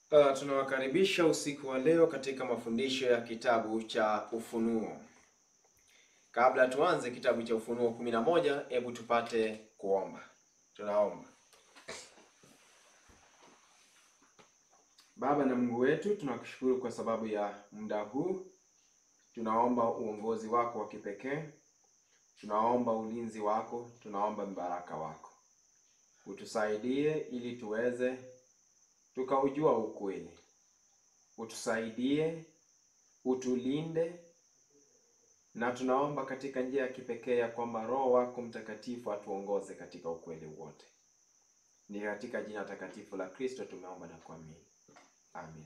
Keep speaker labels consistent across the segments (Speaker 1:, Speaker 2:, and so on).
Speaker 1: Uh, tunawakaribisha usiku wa leo katika mafundisho ya kitabu cha Ufunuo. Kabla tuanze kitabu cha Ufunuo kumi na moja, hebu tupate kuomba. Tunaomba. Baba na Mungu wetu, tunakushukuru kwa sababu ya muda huu. Tunaomba uongozi wako wa kipekee, tunaomba ulinzi wako, tunaomba mbaraka wako, utusaidie ili tuweze tukaujua ukweli. Utusaidie, utulinde, na tunaomba katika njia ya kipekee ya kwamba Roho wako Mtakatifu atuongoze katika ukweli wote. Ni katika jina takatifu la Kristo tumeomba na kuamini, amen.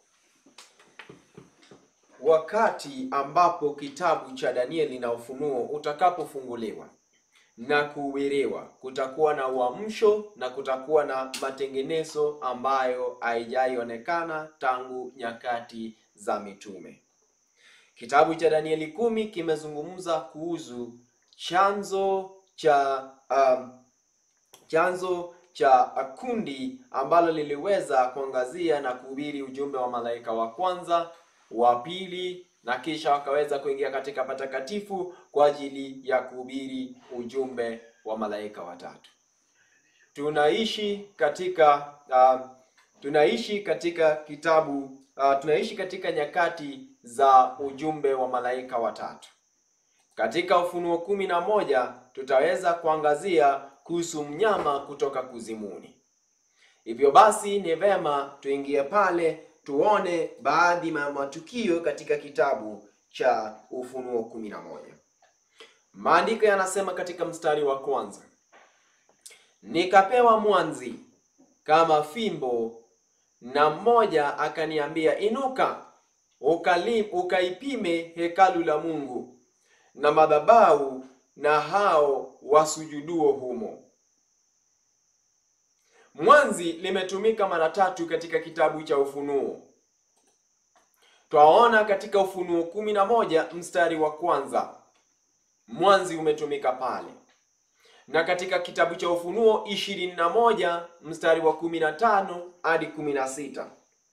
Speaker 1: Wakati ambapo kitabu cha Danieli na Ufunuo utakapofunguliwa na kuhubiriwa, kutakuwa na uamsho na kutakuwa na matengenezo ambayo haijaionekana tangu nyakati za mitume. Kitabu cha Danieli kumi kimezungumza kuhusu chanzo cha um, chanzo cha kundi ambalo liliweza kuangazia na kuhubiri ujumbe wa malaika wa kwanza, wa pili na kisha wakaweza kuingia katika patakatifu kwa ajili ya kuhubiri ujumbe wa malaika watatu. Tunaishi katika uh, tunaishi katika kitabu uh, tunaishi katika nyakati za ujumbe wa malaika watatu. Katika Ufunuo kumi na moja tutaweza kuangazia kuhusu mnyama kutoka kuzimuni. Hivyo basi ni vema tuingie pale tuone baadhi ya matukio katika kitabu cha Ufunuo kumi na moja. Maandiko yanasema katika mstari wa kwanza, nikapewa mwanzi kama fimbo, na mmoja akaniambia, inuka ukali, ukaipime hekalu la Mungu na madhabahu na hao wasujuduo humo. Mwanzi limetumika mara tatu katika kitabu cha Ufunuo. Twaona katika Ufunuo kumi na moja mstari wa kwanza mwanzi umetumika pale, na katika kitabu cha Ufunuo ishirini na moja mstari wa kumi na tano hadi kumi na sita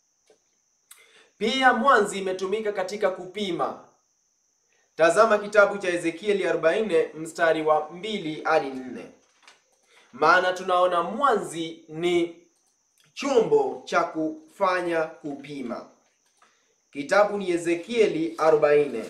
Speaker 1: pia mwanzi imetumika katika kupima. Tazama kitabu cha Ezekieli 40 mstari wa mbili hadi nne maana tunaona mwanzi ni chombo cha kufanya kupima. Kitabu ni Ezekieli 40.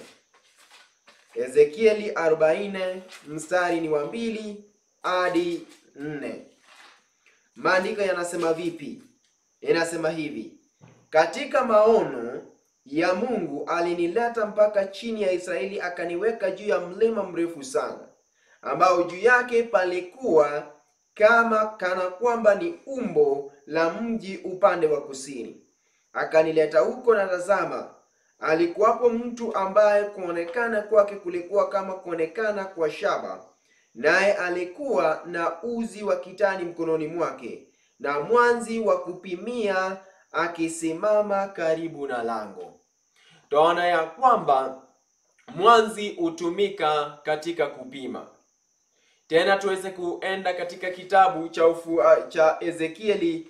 Speaker 1: Ezekieli 40 mstari ni wa mbili hadi nne. Maandiko yanasema vipi? Yanasema hivi: katika maono ya Mungu alinileta mpaka chini ya Israeli, akaniweka juu ya mlima mrefu sana, ambao juu yake palikuwa kama kana kwamba ni umbo la mji upande wa kusini. Akanileta huko, na tazama, alikuwapo mtu ambaye kuonekana kwake kulikuwa kama kuonekana kwa shaba, naye alikuwa na uzi wa kitani mkononi mwake na mwanzi wa kupimia, akisimama karibu na lango. Twaona ya kwamba mwanzi hutumika katika kupima. Tena tuweze kuenda katika kitabu cha ufu, uh, cha Ezekieli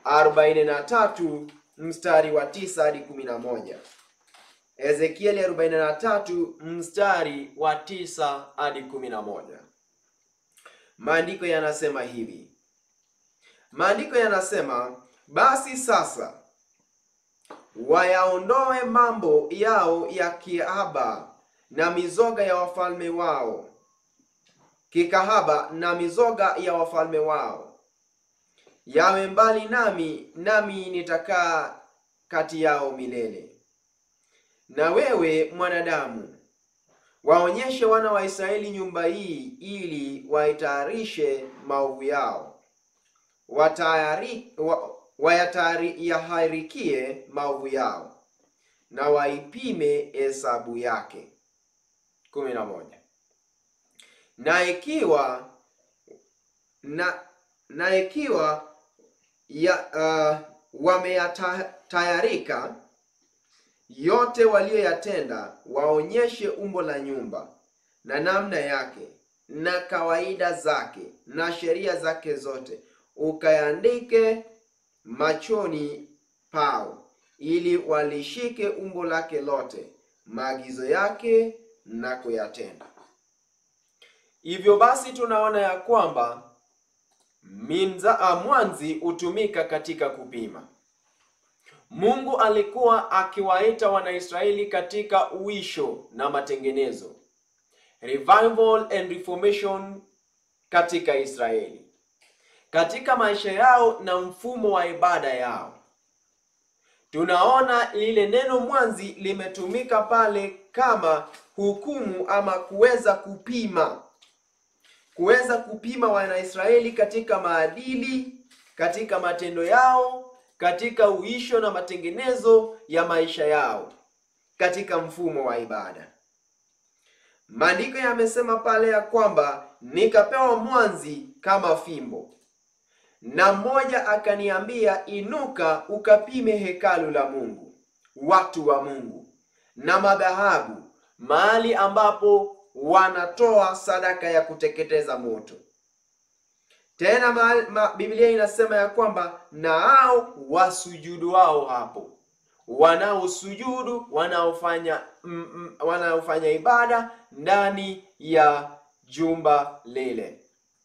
Speaker 1: 43 mstari wa 9 hadi 11. Ezekieli 43 mstari wa 9 hadi 11. Maandiko yanasema hivi. Maandiko yanasema, basi sasa wayaondoe mambo yao ya kihaba na mizoga ya wafalme wao kikahaba na mizoga ya wafalme wao, yawe mbali nami, nami nitakaa kati yao milele. Na wewe mwanadamu, waonyeshe wana wa Israeli nyumba hii, ili waitayarishe maovu yao, watayari wa, wayatahirikie maovu yao, na waipime hesabu yake. kumi na moja na ikiwa na na ikiwa ya uh, wameyatayarika yote waliyoyatenda, waonyeshe umbo la nyumba na namna yake na kawaida zake na sheria zake zote, ukayaandike machoni pao, ili walishike umbo lake lote, maagizo yake na kuyatenda. Hivyo basi tunaona ya kwamba minza mwanzi hutumika katika kupima. Mungu alikuwa akiwaita Wanaisraeli katika uisho na matengenezo, revival and reformation katika Israeli, katika maisha yao na mfumo wa ibada yao. Tunaona lile neno mwanzi limetumika pale kama hukumu ama kuweza kupima, kuweza kupima Wanaisraeli katika maadili, katika matendo yao katika uisho na matengenezo ya maisha yao katika mfumo wa ibada. Maandiko yamesema pale ya kwamba nikapewa mwanzi kama fimbo, na mmoja akaniambia, inuka ukapime hekalu la Mungu, watu wa Mungu, na madhahabu, mahali ambapo wanatoa sadaka ya kuteketeza moto. Tena ma, ma, Biblia inasema ya kwamba na hao wasujudu wao hapo, wanaosujudu wanaofanya mm, mm, wanaofanya ibada ndani ya jumba lile.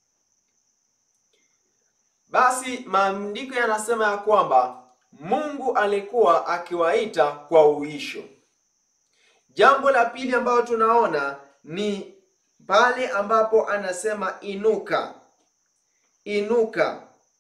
Speaker 1: Basi maandiko yanasema ya kwamba Mungu alikuwa akiwaita kwa uisho. Jambo la pili ambalo tunaona ni pale ambapo anasema inuka Inuka.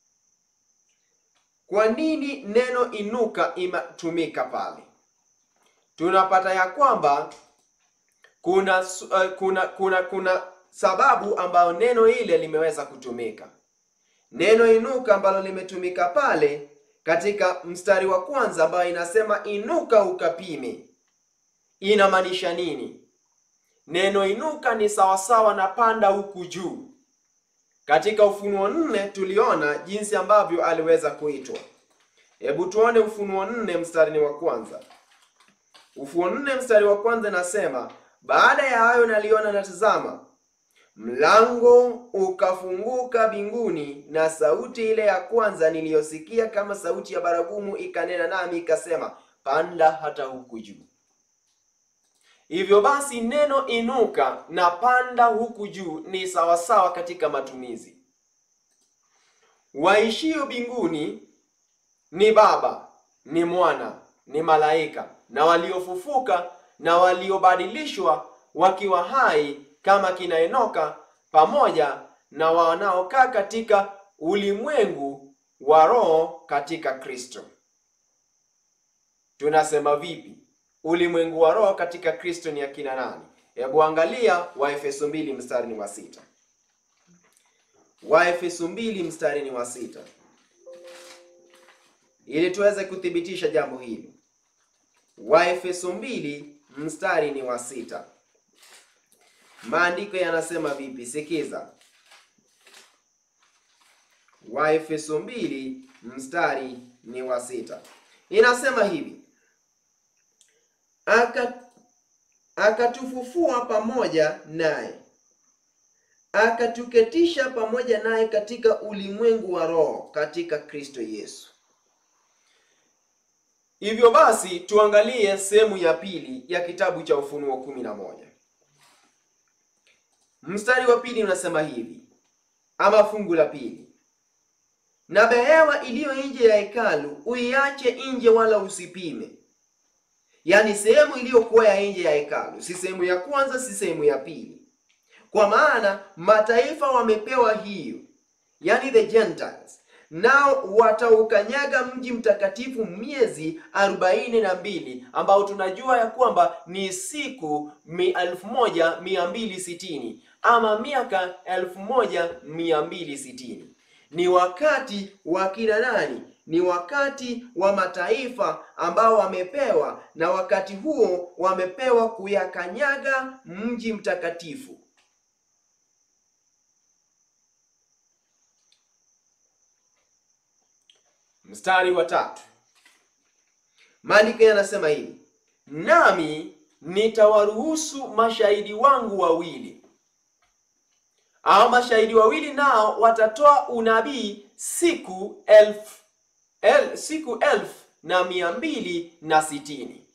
Speaker 1: Kwa nini neno inuka imetumika pale? Tunapata ya kwamba kuna uh, kuna kuna kuna sababu ambayo neno ile limeweza kutumika. Neno inuka ambalo limetumika pale katika mstari wa kwanza ambayo inasema inuka ukapime, inamaanisha nini? Neno inuka ni sawasawa na panda huku juu. Katika Ufunuo nne tuliona jinsi ambavyo aliweza kuitwa. Hebu tuone Ufunuo nne mstari wa kwanza. Ufunuo nne mstari wa kwanza nasema, baada ya hayo naliona na tazama, mlango ukafunguka mbinguni, na sauti ile ya kwanza niliyosikia kama sauti ya baragumu ikanena nami ikasema, panda hata huku juu. Hivyo basi neno inuka na panda huku juu ni sawasawa katika matumizi. Waishio mbinguni ni Baba, ni Mwana, ni malaika na waliofufuka na waliobadilishwa wakiwa hai kama kina Enoka, pamoja na wanaokaa katika ulimwengu wa roho katika Kristo. Tunasema vipi? Ulimwengu wa roho katika Kristo ni akina nani? Hebu angalia Waefeso mbili mstari ni wa sita. Waefeso mbili mstari ni wa sita, ili tuweze kuthibitisha jambo hili. Waefeso mbili mstari ni wa sita, maandiko yanasema vipi? Sikiza, Waefeso mbili mstari ni wa sita, inasema hivi akatufufua aka pamoja naye akatuketisha pamoja naye katika ulimwengu wa roho katika Kristo Yesu. Hivyo basi tuangalie sehemu ya pili ya kitabu cha Ufunuo kumi na moja mstari wa pili unasema hivi, ama fungu la pili, na behewa iliyo nje ya hekalu uiache nje, wala usipime Yaani sehemu iliyokuwa ya nje ya hekalu, si sehemu ya kwanza, si sehemu ya pili, kwa maana mataifa wamepewa hiyo, yaani the Gentiles, nao wataukanyaga mji mtakatifu miezi arobaini na mbili ambao tunajua ya kwamba ni siku elfu moja mia mbili sitini ama miaka elfu moja mia mbili sitini Ni wakati wa kina nani? Ni wakati wa mataifa ambao wamepewa, na wakati huo wamepewa kuyakanyaga mji mtakatifu. Mstari wa tatu, maandiko yanasema hivi, nami nitawaruhusu mashahidi wangu wawili. Hao mashahidi wawili nao watatoa unabii siku elfu el, siku elfu na mia mbili na sitini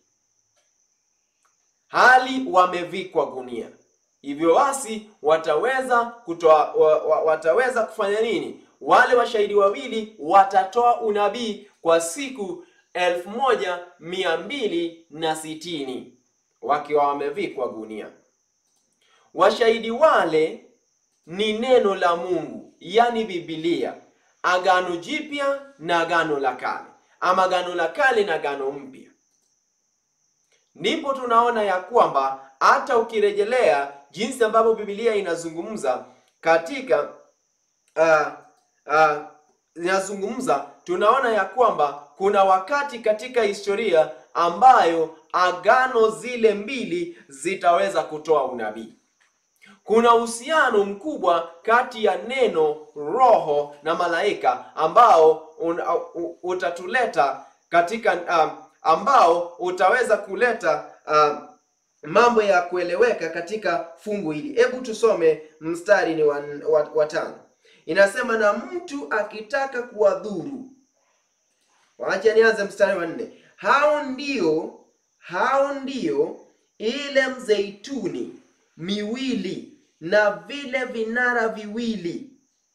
Speaker 1: hali wamevikwa gunia. Hivyo basi wataweza kutoa wa, wa, wataweza kufanya nini? Wale washahidi wawili watatoa unabii kwa siku elfu moja mia mbili na sitini wakiwa wamevikwa gunia. Washahidi wale ni neno la Mungu, yani Biblia, Agano Jipya na Agano la Kale, ama Agano la Kale na Agano Mpya. Ndipo tunaona ya kwamba hata ukirejelea jinsi ambavyo Biblia inazungumza katika uh, uh, inazungumza tunaona ya kwamba kuna wakati katika historia ambayo agano zile mbili zitaweza kutoa unabii. Kuna uhusiano mkubwa kati ya neno, roho na malaika ambao un, uh, utatuleta katika uh, ambao utaweza kuleta uh, mambo ya kueleweka katika fungu hili. Hebu tusome mstari ni wa, wa, wa tano. Inasema, na mtu akitaka kuwadhuru. Wacha nianze mstari wa nne. Hao ndio hao ndio ile mzeituni miwili na vile vinara viwili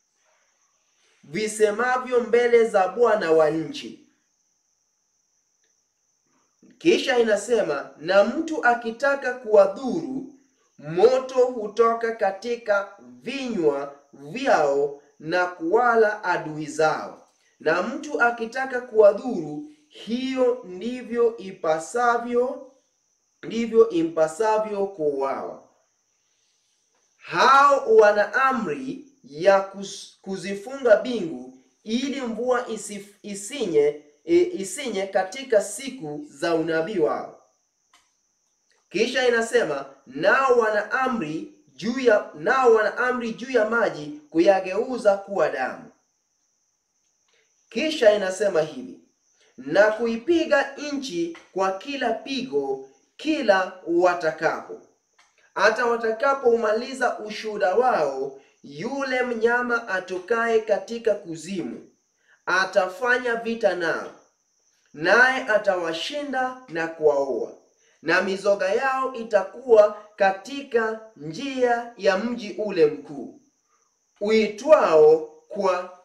Speaker 1: visemavyo mbele za Bwana wa nchi. Kisha inasema na mtu akitaka kuwadhuru, moto hutoka katika vinywa vyao na kuwala adui zao. Na mtu akitaka kuwadhuru, hiyo ndivyo ipasavyo, ndivyo impasavyo kuuawa. Hao wana amri ya kuzifunga mbingu ili mvua isif, isinye E, isinye katika siku za unabii wao. Kisha inasema nao wana amri juu ya nao wana amri juu ya maji kuyageuza kuwa damu. Kisha inasema hivi na kuipiga nchi kwa kila pigo kila watakapo, hata watakapoumaliza ushuhuda wao, yule mnyama atokaye katika kuzimu atafanya vita nao, naye atawashinda na kuwaua, na mizoga yao itakuwa katika njia ya mji ule mkuu uitwao kwa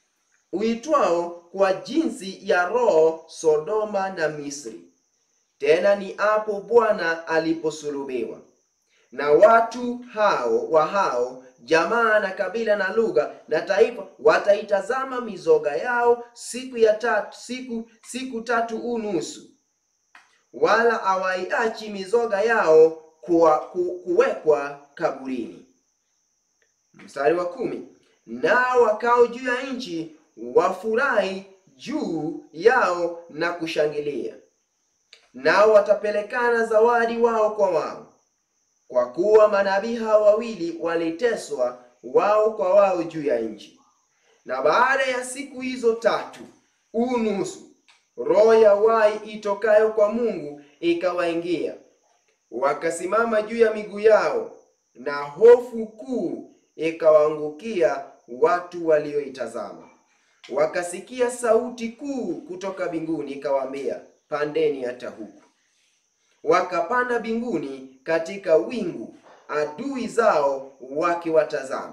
Speaker 1: uitwao kwa jinsi ya roho Sodoma na Misri. Tena ni hapo Bwana aliposulubiwa. Na watu hao wa hao jamaa na kabila na lugha na taifa wataitazama mizoga yao siku ya tatu, siku siku tatu unusu, wala hawaiachi mizoga yao kuwa, ku, kuwekwa kaburini. Mstari wa kumi, nao wakao juu ya nchi wafurahi juu yao na kushangilia, nao watapelekana zawadi wao kwa wao kwa kuwa manabii hao wawili waliteswa wao kwa wao juu ya nchi. Na baada ya siku hizo tatu unusu, roho ya wai itokayo kwa Mungu ikawaingia, wakasimama juu ya miguu yao, na hofu kuu ikawaangukia watu walioitazama. Wakasikia sauti kuu kutoka mbinguni ikawaambia, pandeni hata huku wakapanda mbinguni katika wingu, adui zao wakiwatazama.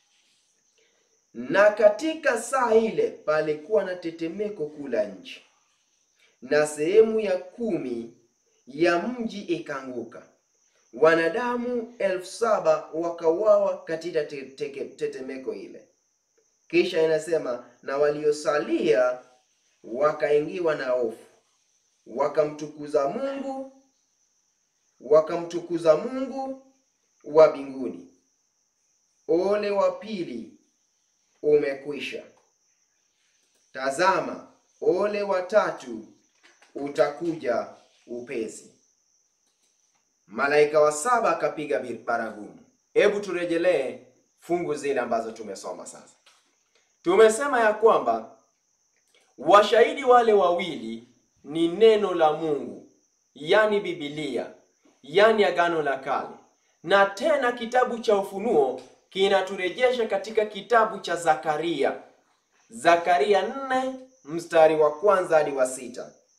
Speaker 1: Na katika saa ile palikuwa na tetemeko kuu la nchi, na sehemu ya kumi ya mji ikaanguka, wanadamu elfu saba wakauawa katika te te tetemeko ile. Kisha inasema na waliosalia wakaingiwa na hofu, wakamtukuza Mungu wakamtukuza Mungu wa mbinguni. Ole wa pili umekwisha. Tazama, ole wa tatu utakuja upesi. Malaika wa saba akapiga baragumu. Hebu turejelee fungu zile ambazo tumesoma sasa. Tumesema ya kwamba washahidi wale wawili ni neno la Mungu, yani Biblia yani Agano la Kale, na tena kitabu cha Ufunuo kinaturejesha katika kitabu cha Zakaria, Zakaria nne mstari wa kwanza hadi wa sita.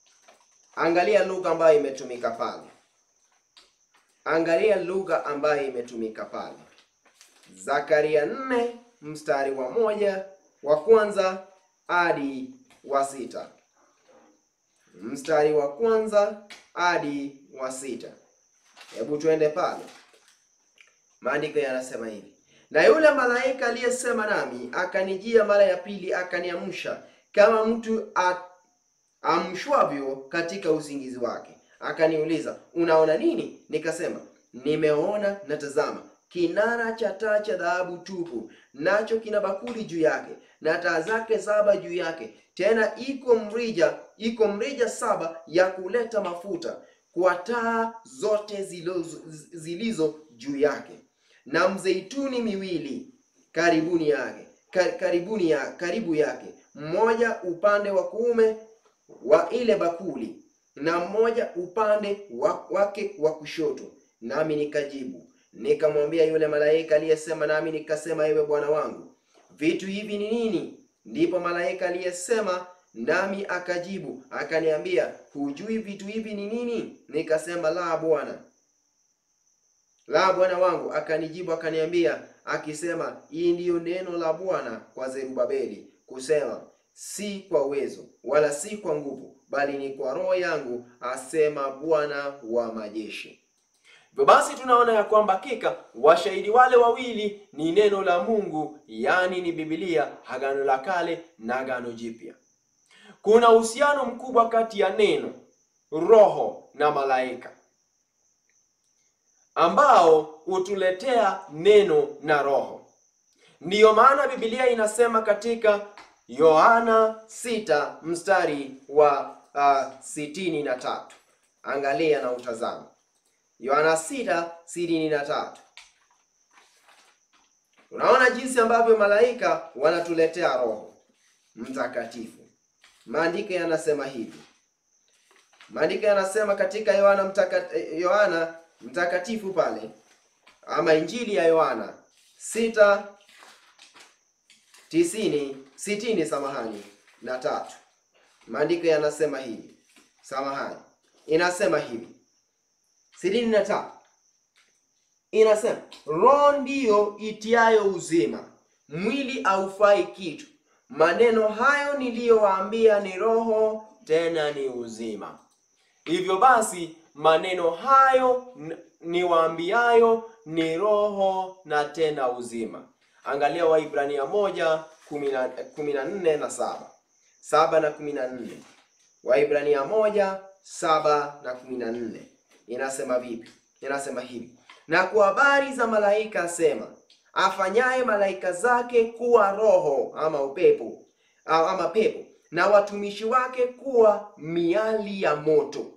Speaker 1: Angalia lugha ambayo imetumika pale, angalia lugha ambayo imetumika pale. Zakaria nne mstari wa moja wa kwanza hadi wa sita mstari wa kwanza hadi wa sita. Hebu tuende pale, maandiko yanasema hivi: na yule malaika aliyesema nami akanijia mara ya pili, akaniamsha kama mtu amshwavyo katika usingizi wake, akaniuliza, unaona nini? Nikasema, nimeona na tazama, kinara cha taa cha dhahabu tupu, nacho kina bakuli juu yake na taa zake saba juu yake, tena iko mrija iko mrija saba ya kuleta mafuta kwa taa zote zilizo, zilizo juu yake, na mzeituni miwili karibuni yake karibuni ya, karibu yake, mmoja upande wa kuume wa ile bakuli na mmoja upande wa, wake wa kushoto. Nami nikajibu nikamwambia yule malaika aliyesema nami, nikasema, ewe Bwana wangu, vitu hivi ni nini? Ndipo malaika aliyesema nami akajibu akaniambia, hujui vitu hivi ni nini? Nikasema, la Bwana, la bwana wangu. Akanijibu akaniambia akisema, hii ndiyo neno la Bwana kwa Zerubabeli kusema, si kwa uwezo wala si kwa nguvu, bali ni kwa Roho yangu, asema Bwana wa majeshi. Hivyo basi tunaona ya kwamba hakika washahidi wale wawili ni neno la Mungu, yaani ni Biblia, Agano la Kale na Agano Jipya. Kuna uhusiano mkubwa kati ya neno, roho na malaika ambao hutuletea neno na roho. Ndiyo maana Biblia inasema katika Yohana 6 mstari wa uh, sitini na tatu. Angalia na utazama Yohana 6 sitini na tatu. Unaona jinsi ambavyo malaika wanatuletea Roho Mtakatifu. Maandiko yanasema hivi, maandiko yanasema katika Yohana mtaka, Yohana mtakatifu pale ama Injili ya Yohana sita tisini sitini samahani na tatu. Maandiko yanasema hivi, samahani, inasema hivi sitini na tatu inasema roho ndiyo itiayo uzima, mwili haufai kitu. Maneno hayo niliyowaambia ni roho tena ni uzima. Hivyo basi maneno hayo niwaambiayo ni roho na tena uzima. Angalia Waibrania moja kumi na nne na saba saba na kumi na nne Waibrania moja saba na kumi na nne inasema vipi? Inasema hivi, na kwa habari za malaika asema, afanyaye malaika zake kuwa roho ama upepo ama pepo, na watumishi wake kuwa miali ya moto.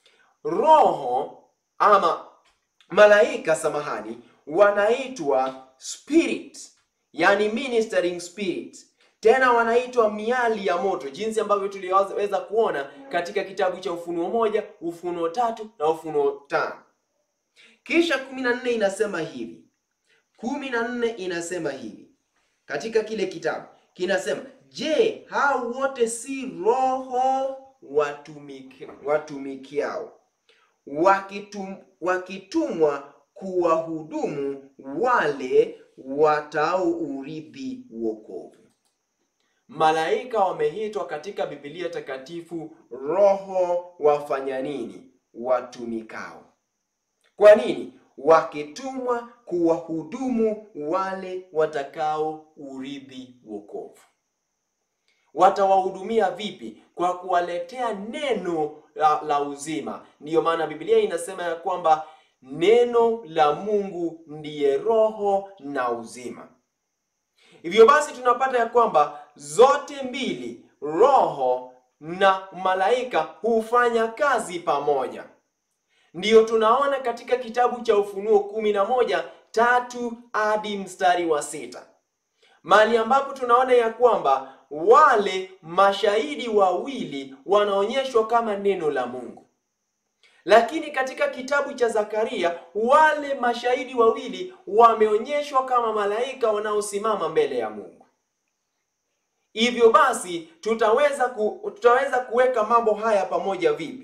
Speaker 1: Roho ama malaika, samahani, wanaitwa spirit, yani ministering spirit, tena wanaitwa miali ya moto, jinsi ambavyo tuliweza kuona katika kitabu cha Ufunuo moja, Ufunuo tatu na Ufunuo tano. Kisha kumi na nne inasema hivi, kumi na nne inasema hivi katika kile kitabu kinasema, je, hao wote si roho watumiki, watumikiao wakitum, wakitumwa kuwahudumu wale wataourithi wokovu. Malaika wameitwa katika Biblia takatifu roho wafanya nini? Watumikao. Kwa nini? Wakitumwa kuwahudumu wale watakao urithi wokovu. Watawahudumia vipi? Kwa kuwaletea neno la, la uzima. Ndiyo maana Biblia inasema ya kwamba neno la Mungu ndiye roho na uzima. Hivyo basi tunapata ya kwamba zote mbili, roho na malaika, hufanya kazi pamoja. Ndiyo tunaona katika kitabu cha Ufunuo kumi na moja tatu hadi mstari wa sita mahali ambapo tunaona ya kwamba wale mashahidi wawili wanaonyeshwa kama neno la Mungu, lakini katika kitabu cha Zakaria wale mashahidi wawili wameonyeshwa kama malaika wanaosimama mbele ya Mungu. Hivyo basi tutaweza ku, tutaweza kuweka mambo haya pamoja vipi?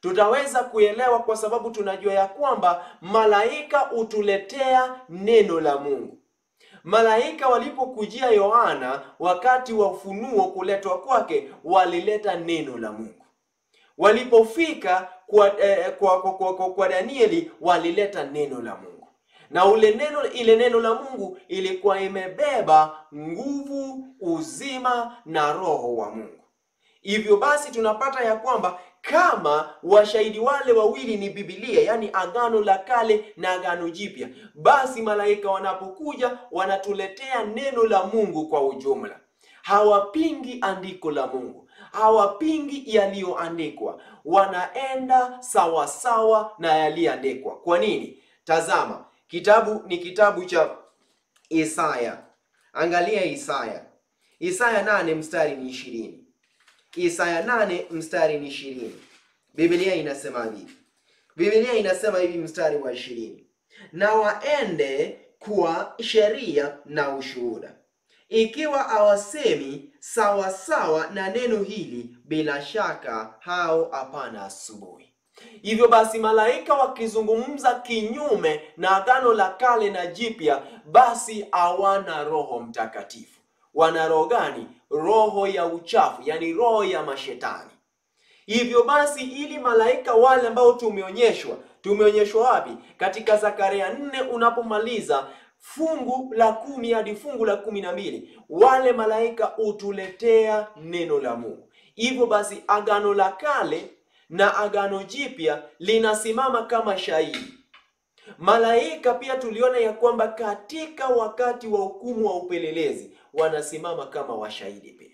Speaker 1: tutaweza kuelewa kwa sababu tunajua ya kwamba malaika hutuletea neno la Mungu. Malaika walipokujia Yohana wakati wa ufunuo kuletwa kwake, walileta neno la Mungu. Walipofika kwa, eh, kwa, kwa, kwa, kwa, kwa Danieli walileta neno la Mungu, na ule neno ile neno la Mungu ilikuwa imebeba nguvu, uzima na roho wa Mungu. Hivyo basi tunapata ya kwamba kama washahidi wale wawili ni Biblia, yaani Agano la Kale na Agano Jipya, basi malaika wanapokuja wanatuletea neno la Mungu kwa ujumla. Hawapingi andiko la Mungu, hawapingi yaliyoandikwa, wanaenda sawasawa sawa na yaliyoandikwa. Kwa nini? Tazama, kitabu ni kitabu cha Isaya. Angalia Isaya, Isaya nane mstari ni ishirini. Isaya nane mstari ni ishirini. Biblia inasema hivi, Biblia inasema hivi mstari wa ishirini, na waende kwa sheria na ushuhuda, ikiwa hawasemi sawasawa na neno hili, bila shaka hao hapana asubuhi. Hivyo basi malaika wakizungumza kinyume na agano la kale na jipya, basi hawana Roho Mtakatifu. Wana roho gani? Roho ya uchafu, yani roho ya mashetani. Hivyo basi, ili malaika wale ambao tumeonyeshwa, tumeonyeshwa wapi? Katika Zakaria nne unapomaliza fungu la kumi hadi fungu la kumi na mbili wale malaika hutuletea neno la Mungu. Hivyo basi, agano la kale na agano jipya linasimama kama shahidi. Malaika pia tuliona ya kwamba katika wakati wa hukumu wa upelelezi wanasimama kama washahidi pia.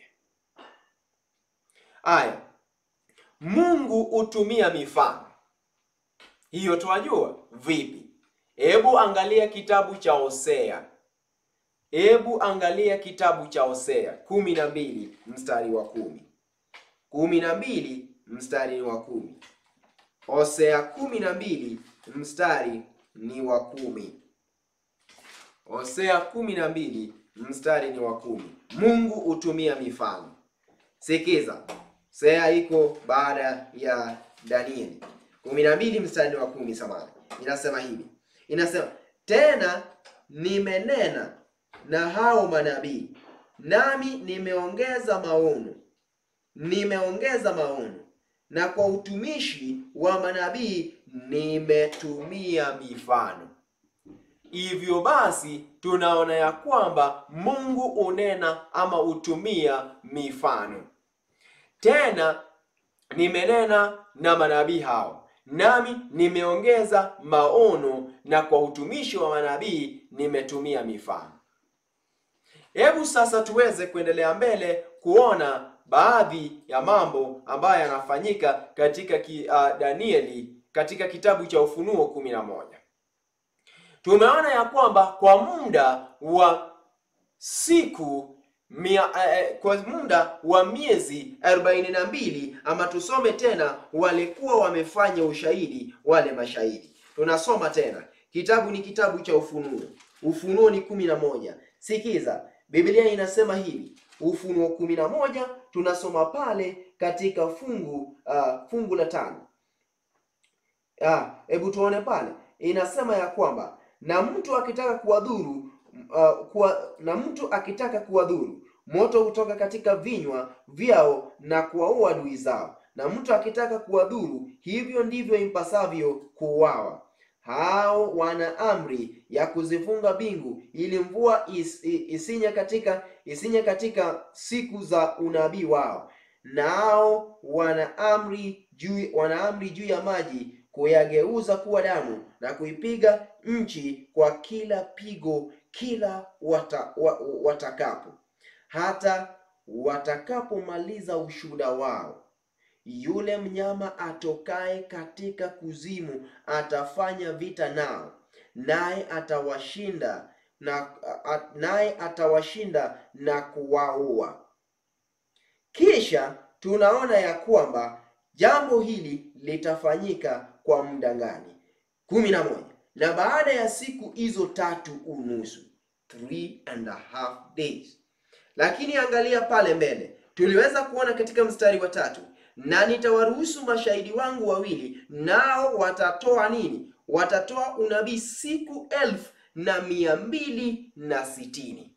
Speaker 1: Aya, Mungu hutumia mifano hiyo, twajua vipi? Hebu angalia kitabu cha Hosea, hebu angalia kitabu cha Hosea kumi na mbili mstari wa kumi kumi na mbili mstari wa kumi Hosea kumi na mbili mstari ni wa kumi Hosea kumi na mbili mstari ni wa kumi Mungu hutumia mifano. Sikiza, Hosea iko baada ya Danieli. kumi na mbili mstari wa kumi samani, inasema hivi, inasema tena nimenena na hao manabii, nami nimeongeza maono, nimeongeza maono, na kwa utumishi wa manabii nimetumia mifano. Hivyo basi tunaona ya kwamba Mungu unena ama hutumia mifano. Tena nimenena na manabii hao, nami nimeongeza maono, na kwa utumishi wa manabii nimetumia mifano. Hebu sasa tuweze kuendelea mbele kuona baadhi ya mambo ambayo yanafanyika katika ki, uh, Danieli katika kitabu cha Ufunuo kumi na moja. Tumeona ya kwamba kwa muda wa siku mia, eh, kwa muda wa miezi arobaini na mbili ama tusome tena, walikuwa wamefanya ushahidi wale mashahidi. Tunasoma tena, kitabu ni kitabu cha Ufunuo. Ufunuo ni kumi na moja. Sikiza, Biblia inasema hivi, Ufunuo kumi na moja tunasoma pale katika fungu uh, fungu la tano. Hebu uh, tuone pale, inasema ya kwamba na mtu akitaka kuwadhuru uh, kuwa, na mtu akitaka kuwadhuru moto hutoka katika vinywa vyao na kuwaua adui zao, na mtu akitaka kuwadhuru, hivyo ndivyo impasavyo kuuawa. Hao wana amri ya kuzifunga mbingu ili mvua is, isinye katika isinye katika siku za unabii wao, nao wana amri juu wana amri juu ya maji kuyageuza kuwa damu na kuipiga nchi kwa kila pigo kila wata, wa, watakapo hata watakapomaliza ushuhuda wao. Yule mnyama atokaye katika kuzimu atafanya vita nao, naye atawashinda na naye atawashinda na kuwaua. Kisha tunaona ya kwamba jambo hili litafanyika kwa muda gani? kumi na moja. Na baada ya siku hizo tatu unusu, three and a half days. Lakini angalia pale mbele, tuliweza kuona katika mstari wa tatu, na nitawaruhusu mashahidi wangu wawili, nao watatoa nini? Watatoa unabii siku elfu na mia mbili na sitini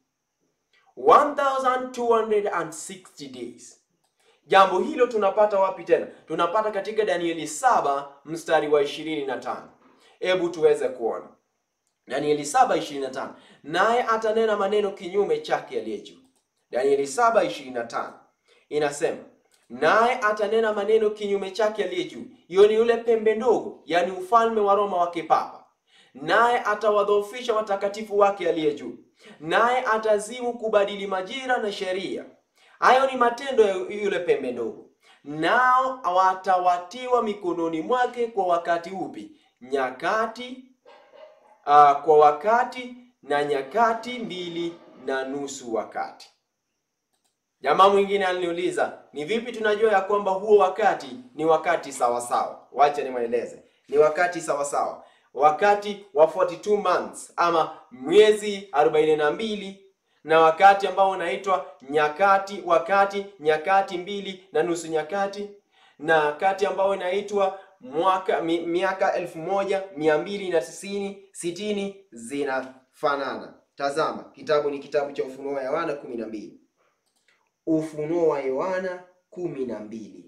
Speaker 2: 1260 days. Jambo hilo tunapata wapi tena? Tunapata katika Danieli 7 mstari wa 25. Hebu tuweze kuona Danieli 7:25, naye atanena maneno kinyume chake aliye juu. Danieli 7:25 inasema, naye atanena maneno kinyume chake aliye juu. Hiyo ni yule pembe ndogo, yaani ufalme wa Roma wa kipapa. Naye atawadhoofisha watakatifu wake aliye juu, naye atazimu kubadili majira na sheria. Hayo ni matendo ya yule pembe ndogo, nao watawatiwa mikononi mwake kwa wakati upi? Nyakati uh, kwa wakati na nyakati mbili na nusu wakati. Jamaa mwingine aliniuliza ni vipi tunajua ya kwamba huo wakati ni wakati sawasawa? Wacha nimweleze, ni wakati sawasawa, wakati wa 42 months ama miezi 42 na wakati ambao unaitwa nyakati, wakati nyakati mbili na nusu nyakati, na wakati ambao inaitwa mwaka mi, miaka elfu moja mia mbili na tisini sitini
Speaker 1: zinafanana. Tazama, kitabu ni kitabu cha Ufunuo wa Yohana kumi na mbili. Ufunuo wa Yohana kumi na mbili.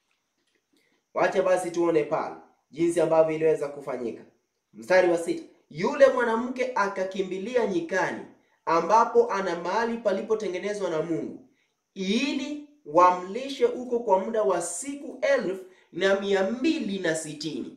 Speaker 1: Wacha basi tuone pale jinsi ambavyo iliweza kufanyika. Mstari wa sita, yule mwanamke akakimbilia nyikani, ambapo ana mahali palipotengenezwa na Mungu, ili wamlishe huko kwa muda wa siku elfu na mia mbili na sitini.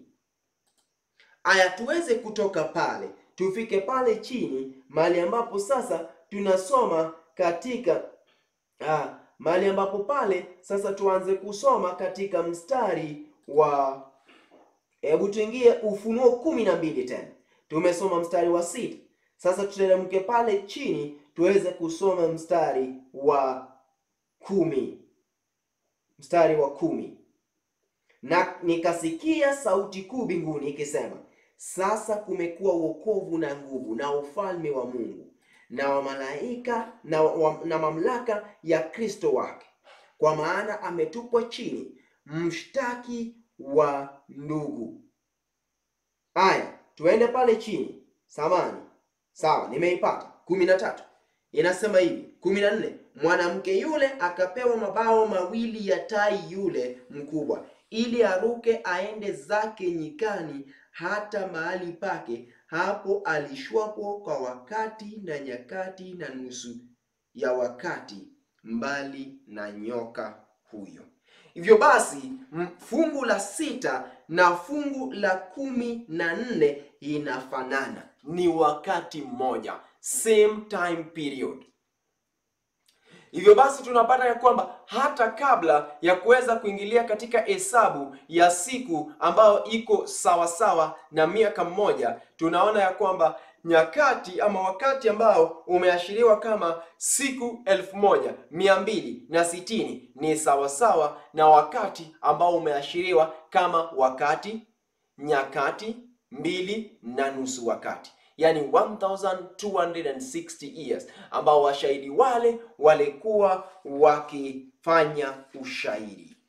Speaker 1: Aya, tuweze kutoka pale tufike pale chini mahali ambapo sasa tunasoma katika ah, mahali ambapo pale sasa tuanze kusoma katika mstari wa hebu tuingie Ufunuo kumi na mbili tena. Tumesoma mstari wa sita, sasa tuteremke pale chini tuweze kusoma mstari wa kumi. Mstari wa kumi na nikasikia sauti kuu mbinguni ikisema, sasa kumekuwa wokovu na nguvu na ufalme wa Mungu na wa malaika na, wa, na mamlaka ya Kristo wake, kwa maana ametupwa chini mshtaki wa ndugu. Aya, tuende pale chini samani. Sawa, nimeipata. kumi na tatu inasema hivi. kumi na nne mwanamke yule akapewa mabao mawili ya tai yule mkubwa ili aruke aende zake nyikani hata mahali pake hapo alishwapo kwa wakati na nyakati na nusu ya wakati, mbali na nyoka huyo. Hivyo basi fungu la sita na fungu la kumi na nne inafanana,
Speaker 2: ni wakati mmoja, same time period. Hivyo basi tunapata ya kwamba hata kabla ya kuweza kuingilia katika hesabu ya siku ambayo iko sawasawa na miaka mmoja, tunaona ya kwamba nyakati ama wakati ambao umeashiriwa kama siku elfu moja mia mbili na sitini ni sawasawa na wakati ambao umeashiriwa kama wakati nyakati mbili na nusu wakati yani 1260 years ambao washahidi wale walikuwa wakifanya ushahidi.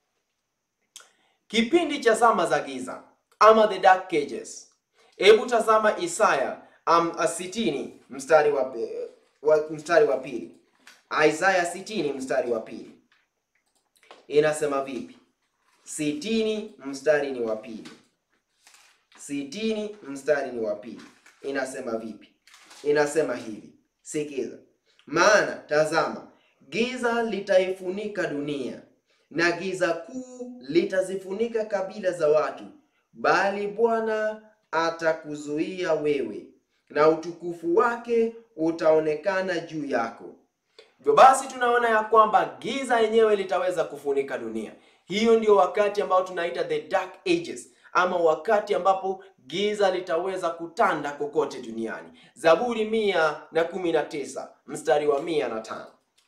Speaker 2: Kipindi cha zama za giza ama the dark ages. Hebu tazama Isaya um, sitini
Speaker 1: mstari wa, wa mstari wa pili. Isaya sitini mstari wa pili inasema vipi? Sitini mstari ni wa pili. Sitini mstari ni wa pili inasema vipi? Inasema hivi, sikiza. Maana tazama, giza litaifunika dunia na giza kuu litazifunika kabila za watu, bali Bwana atakuzuia wewe, na utukufu wake utaonekana juu yako.
Speaker 2: Hivyo basi tunaona ya kwamba giza yenyewe litaweza kufunika dunia. Hiyo ndio wakati ambao tunaita the dark ages ama wakati ambapo giza litaweza kutanda kokote duniani. Zaburi mia na kumi na tisa mstari wa mia na tano.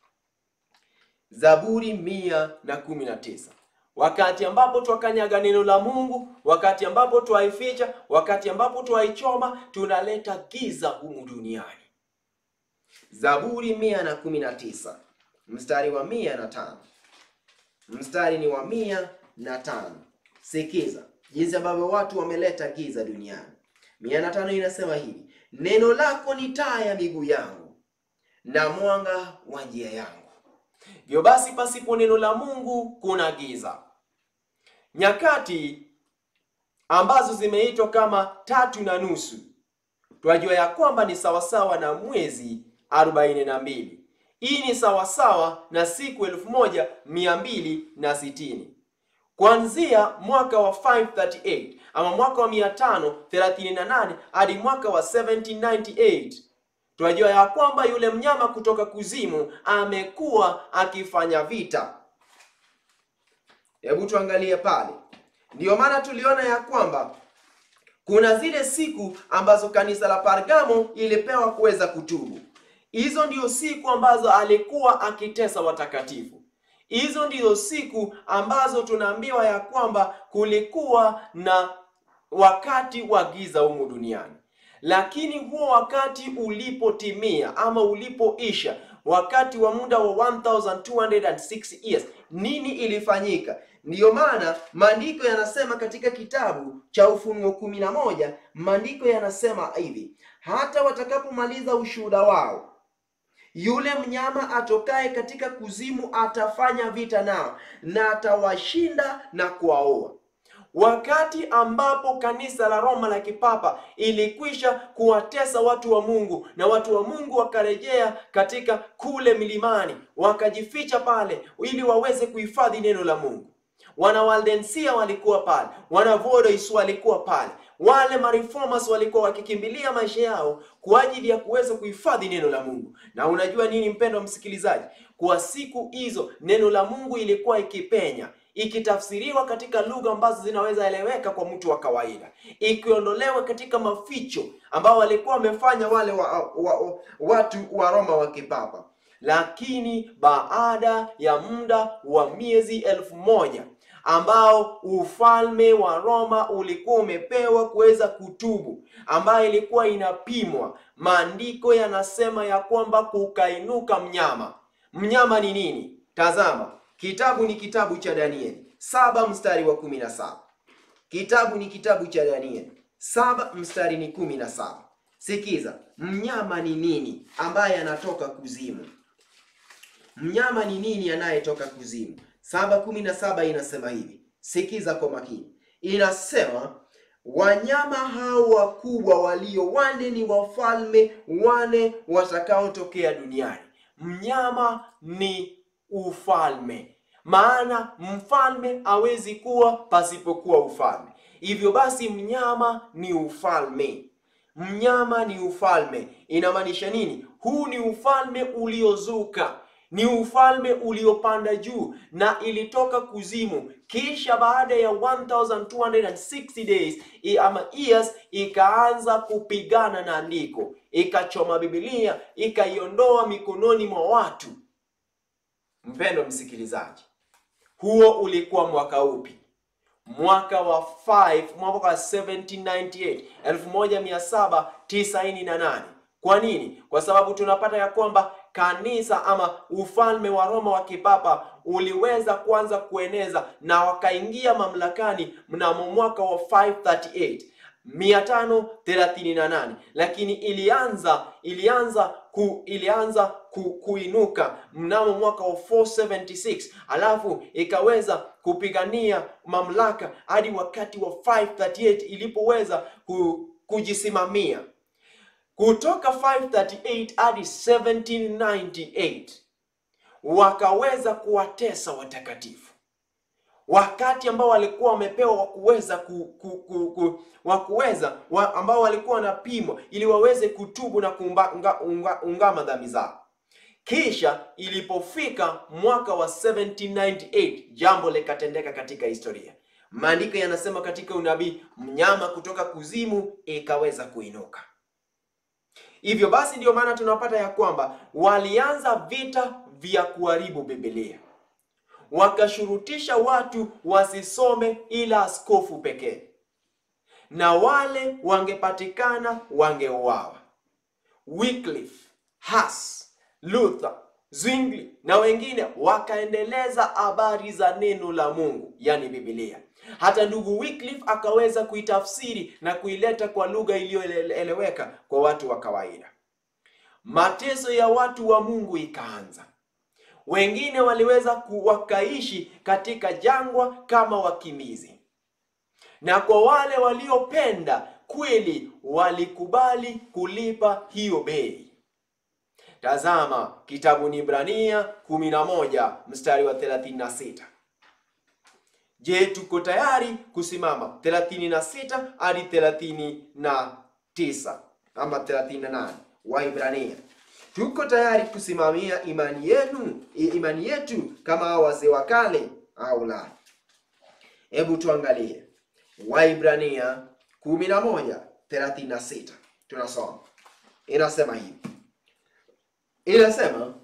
Speaker 2: Zaburi mia na kumi na tisa. Wakati ambapo twakanyaga neno la Mungu, wakati ambapo twaificha, wakati ambapo twaichoma, tunaleta giza humu duniani.
Speaker 1: Zaburi mia na kumi na tisa mstari wa mia na tano. mstari ni wa mia na tano. Sikiza jinsi ambavyo watu wameleta giza duniani. mia na tano inasema hivi, neno lako ni taa ya miguu yangu na mwanga wa njia yangu.
Speaker 2: Hivyo basi, pasipo neno la Mungu kuna giza. Nyakati ambazo zimeitwa kama tatu na nusu, twajua ya kwamba ni sawasawa na mwezi arobaini na mbili. Hii ni sawasawa na siku elfu moja mia mbili na sitini kuanzia mwaka wa 538 ama mwaka wa 538 hadi mwaka wa 1798 tunajua ya kwamba yule mnyama kutoka kuzimu amekuwa akifanya vita.
Speaker 1: Hebu tuangalie pale. Ndiyo maana tuliona ya kwamba kuna zile siku ambazo kanisa la Pergamo ilipewa kuweza kutubu.
Speaker 2: Hizo ndio siku ambazo alikuwa akitesa watakatifu. Hizo ndizo siku ambazo tunaambiwa ya kwamba kulikuwa na wakati wa giza humu duniani, lakini huo wakati ulipotimia ama ulipoisha, wakati wa muda wa 1206 years, nini ilifanyika?
Speaker 1: Ndiyo maana maandiko yanasema katika kitabu cha Ufunuo kumi na moja maandiko yanasema hivi, hata watakapomaliza ushuhuda wao yule mnyama atokaye katika kuzimu atafanya vita nao na atawashinda na kuwaoa.
Speaker 2: Wakati ambapo kanisa la Roma la kipapa ilikwisha kuwatesa watu wa Mungu na watu wa Mungu wakarejea katika kule milimani, wakajificha pale ili waweze kuhifadhi neno la Mungu. Wana Waldensia walikuwa pale, wana Volois walikuwa pale, wale mareformers walikuwa wakikimbilia maisha yao kwa ajili ya kuweza kuhifadhi neno la Mungu. Na unajua nini, mpendwa msikilizaji, kwa siku hizo neno la Mungu ilikuwa ikipenya ikitafsiriwa katika lugha ambazo zinaweza eleweka kwa mtu wa kawaida, ikiondolewa katika maficho ambao walikuwa wamefanya wale wa, wa, wa, watu wa Roma wa kipapa. Lakini baada ya muda wa miezi elfu moja ambao ufalme wa Roma ulikuwa umepewa kuweza kutubu, ambayo ilikuwa inapimwa, maandiko yanasema ya kwamba kukainuka mnyama. Mnyama ni nini? Tazama,
Speaker 1: Kitabu ni kitabu cha Danieli saba mstari wa kumi na saba. Kitabu ni kitabu cha Danieli saba mstari ni kumi na saba. Sikiza, mnyama ni nini ambaye anatoka kuzimu? Mnyama ni nini anayetoka kuzimu? saba kumi na saba inasema hivi, sikiza kwa makini, inasema wanyama hao wakubwa walio wane ni wafalme wane watakaotokea duniani.
Speaker 2: mnyama ni ufalme, maana mfalme hawezi kuwa pasipokuwa ufalme. Hivyo basi mnyama ni ufalme, mnyama ni ufalme. Inamaanisha nini? Huu ni ufalme uliozuka, ni ufalme uliopanda juu na ilitoka kuzimu, kisha baada ya 1260 days i- ama years ikaanza kupigana na andiko, ikachoma Biblia, ikaiondoa mikononi mwa watu. Mpendwa msikilizaji, huo ulikuwa mwaka upi? Mwaka wa 5 mwaka wa 1798 1798. Kwa nini? Kwa sababu tunapata ya kwamba kanisa ama ufalme wa Roma wa kipapa uliweza kuanza kueneza na wakaingia mamlakani mnamo mwaka wa 538 538 lakini ilianza ilianza ku, ilianza ku, kuinuka mnamo mwaka wa 476 alafu ikaweza kupigania mamlaka hadi wakati wa 538 ilipoweza ku, kujisimamia kutoka 538 hadi 1798 wakaweza kuwatesa watakatifu wakati ambao walikuwa wamepewa wa kuweza ku, ku, ku, ku, wa kuweza wa, ambao walikuwa wanapimwa ili waweze kutubu na kuunga, unga, unga, ungama dhambi zao. Kisha ilipofika mwaka wa 1798 jambo likatendeka katika historia. Maandiko yanasema katika unabii, mnyama kutoka kuzimu ikaweza kuinuka. Hivyo basi, ndiyo maana tunapata ya kwamba walianza vita vya kuharibu Biblia wakashurutisha watu wasisome ila askofu pekee, na wale wangepatikana wangeuawa. Wycliffe, Hus, Luther, Zwingli na wengine wakaendeleza habari za neno la Mungu, yani Biblia. Hata ndugu Wycliffe akaweza kuitafsiri na kuileta kwa lugha iliyoeleweka kwa watu wa kawaida. Mateso ya watu wa Mungu ikaanza. Wengine waliweza wakaishi katika jangwa kama wakimbizi, na kwa wale waliopenda kweli walikubali kulipa hiyo bei. Tazama kitabu ni Ibrania 11 mstari wa 36. Je, tuko tayari kusimama 36 hadi 39 ama 38? Waibrania, tuko tayari kusimamia imani yenu imani yetu kama hao wazee wa kale au la? Hebu tuangalie Waibrania 11 36, tunasoma inasema hivi, inasema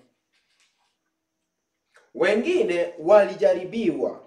Speaker 2: wengine walijaribiwa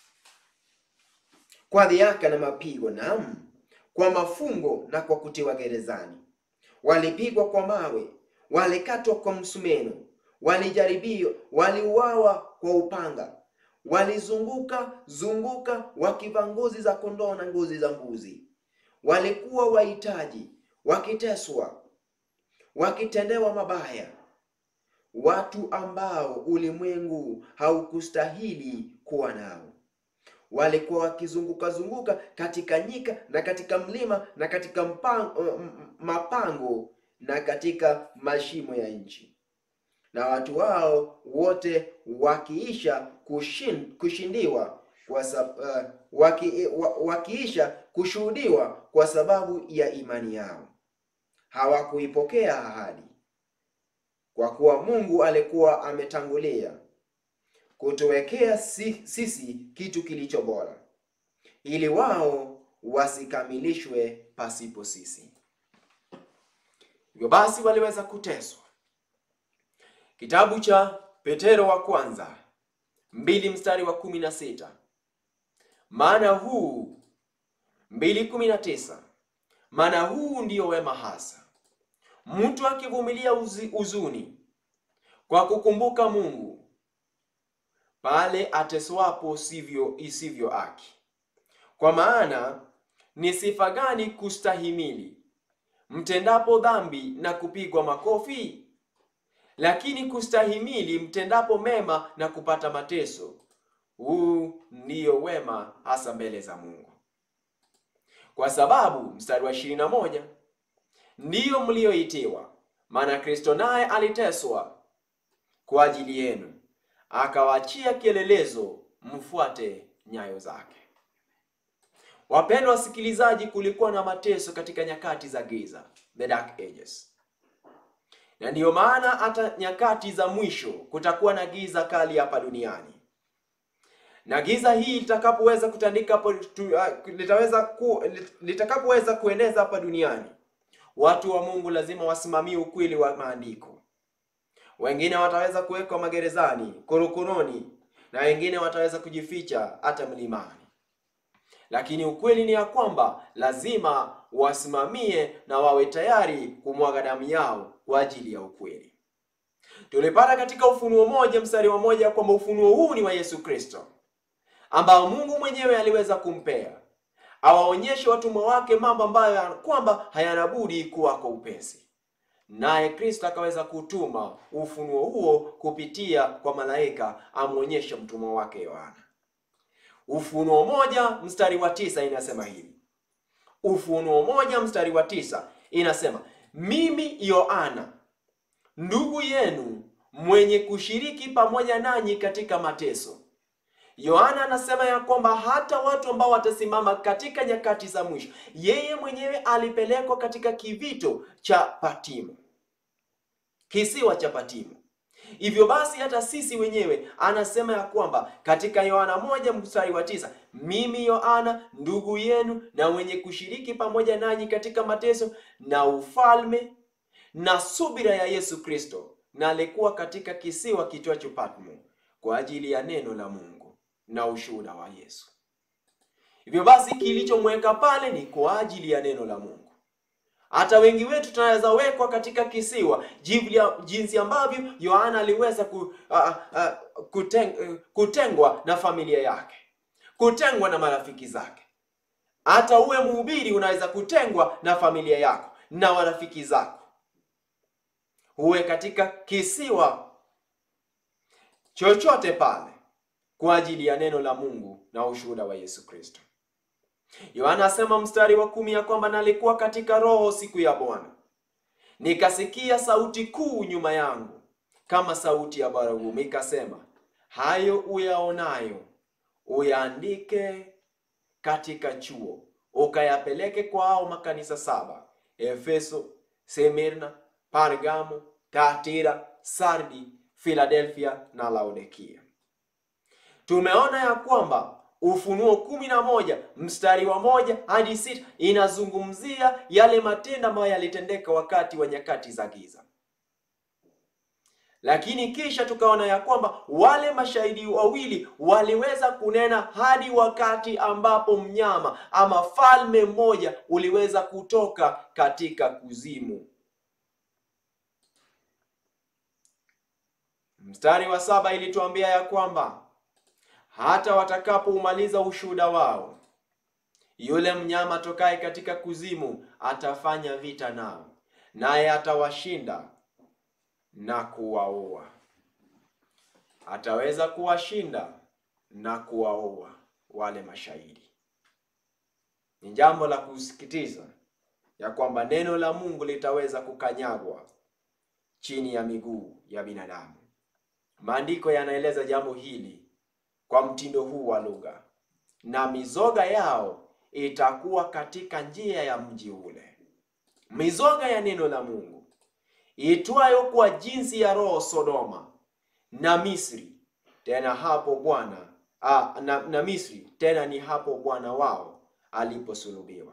Speaker 2: kwa dhihaka na mapigo, naam, kwa mafungo na kwa kutiwa gerezani. Walipigwa kwa mawe, walikatwa kwa msumeno, walijaribiwa, waliuawa kwa upanga, walizunguka zunguka wakivaa ngozi za kondoo na ngozi za mbuzi. Walikuwa wahitaji, wakiteswa, wakitendewa mabaya, watu ambao ulimwengu haukustahili kuwa nao walikuwa wakizunguka zunguka katika nyika na katika mlima na katika mpango, mapango na katika mashimo ya nchi, na watu wao wote wakiisha kushin, kushindiwa kwa sab, uh, waki, wakiisha kushuhudiwa kwa sababu ya imani yao hawakuipokea ahadi, kwa kuwa Mungu alikuwa ametangulia kutuwekea si, sisi kitu kilicho bora, ili wao wasikamilishwe pasipo sisi. Hivyo basi waliweza kuteswa. Kitabu cha Petero wa kwanza mbili mstari wa kumi na sita maana huu mbili kumi na tisa maana huu ndiyo wema hasa, mtu akivumilia huzuni kwa kukumbuka Mungu pale ateswapo sivyo isivyo haki. Kwa maana ni sifa gani kustahimili mtendapo dhambi na kupigwa makofi? Lakini kustahimili mtendapo mema na kupata mateso, huu ndiyo wema hasa mbele za Mungu. Kwa sababu mstari wa ishirini na moja ndiyo mlioitiwa, maana Kristo naye aliteswa kwa ajili yenu akawaachia kielelezo mfuate nyayo zake. Wapendwa wasikilizaji, kulikuwa na mateso katika nyakati za giza, the dark ages, na ndiyo maana hata nyakati za mwisho kutakuwa na giza kali hapa duniani, na giza hii litakapoweza kutandika hapo, litaweza ku, litakapoweza kueneza hapa duniani, watu wa Mungu lazima wasimamie ukweli wa maandiko wengine wataweza kuwekwa magerezani, korokoroni, na wengine wataweza kujificha hata mlimani. Lakini ukweli ni ya kwamba lazima wasimamie na wawe tayari kumwaga damu yao kwa ajili ya ukweli. Tulipata katika Ufunuo moja mstari wa moja kwamba ufunuo huu ni wa Yesu Kristo ambao Mungu mwenyewe aliweza kumpea awaonyeshe watumwa wake mambo ambayo kwamba hayana budi kuwako upesi naye Kristo akaweza kutuma ufunuo huo kupitia kwa malaika amwonyeshe mtumwa wake Yohana. Ufunuo moja mstari wa tisa inasema hivi. Ufunuo moja mstari wa tisa inasema, mimi Yohana ndugu yenu mwenye kushiriki pamoja nanyi katika mateso. Yohana anasema ya kwamba hata watu ambao watasimama katika nyakati za mwisho, yeye mwenyewe alipelekwa katika kivito cha Patimo, kisiwa cha Patimo. Hivyo basi hata sisi wenyewe anasema ya kwamba katika Yohana moja mstari wa tisa, mimi Yohana ndugu yenu na mwenye kushiriki pamoja nanyi katika mateso na ufalme na subira ya Yesu Kristo, na alikuwa katika kisiwa kitwacho Patmo kwa ajili ya neno la Mungu na ushuhuda wa Yesu. Hivyo basi kilichomweka pale ni kwa ajili ya neno la Mungu. Hata wengi wetu tunaweza wekwa katika kisiwa jivya- jinsi ambavyo Yohana aliweza ku, uh, uh, kuteng, uh, kutengwa na familia yake, kutengwa na marafiki zake. Hata uwe mhubiri unaweza kutengwa na familia yako na marafiki zako, uwe katika kisiwa chochote pale kwa ajili ya neno la Mungu na ushuhuda wa Yesu Kristo. Yohana asema mstari wa kumi ya kwamba nalikuwa katika roho siku ya Bwana, nikasikia sauti kuu nyuma yangu kama sauti ya baragumu, ikasema, hayo uyaonayo uyaandike katika chuo, ukayapeleke kwa hao makanisa saba: Efeso, Semirna, Pergamo, Thyatira, Sardi, Philadelphia na Laodikia. Tumeona ya kwamba Ufunuo kumi na moja mstari wa moja hadi sita inazungumzia yale matendo ambayo yalitendeka wakati wa nyakati za giza, lakini kisha tukaona ya kwamba wale mashahidi wawili waliweza kunena hadi wakati ambapo mnyama ama falme mmoja uliweza kutoka katika kuzimu. Mstari wa saba ilituambia ya kwamba hata watakapoumaliza ushuhuda wao, yule mnyama tokaye katika kuzimu atafanya vita nao, naye atawashinda na kuwaua. Ataweza kuwashinda na kuwaua wale mashahidi. Ni jambo la kusikitiza ya kwamba neno la Mungu litaweza kukanyagwa chini ya miguu ya binadamu. Maandiko yanaeleza jambo hili kwa mtindo huu wa lugha, na mizoga yao itakuwa katika njia ya mji ule. Mizoga ya neno la Mungu itwayo kwa jinsi ya roho Sodoma na Misri, tena hapo Bwana ah, na, na Misri tena ni hapo Bwana wao aliposulubiwa.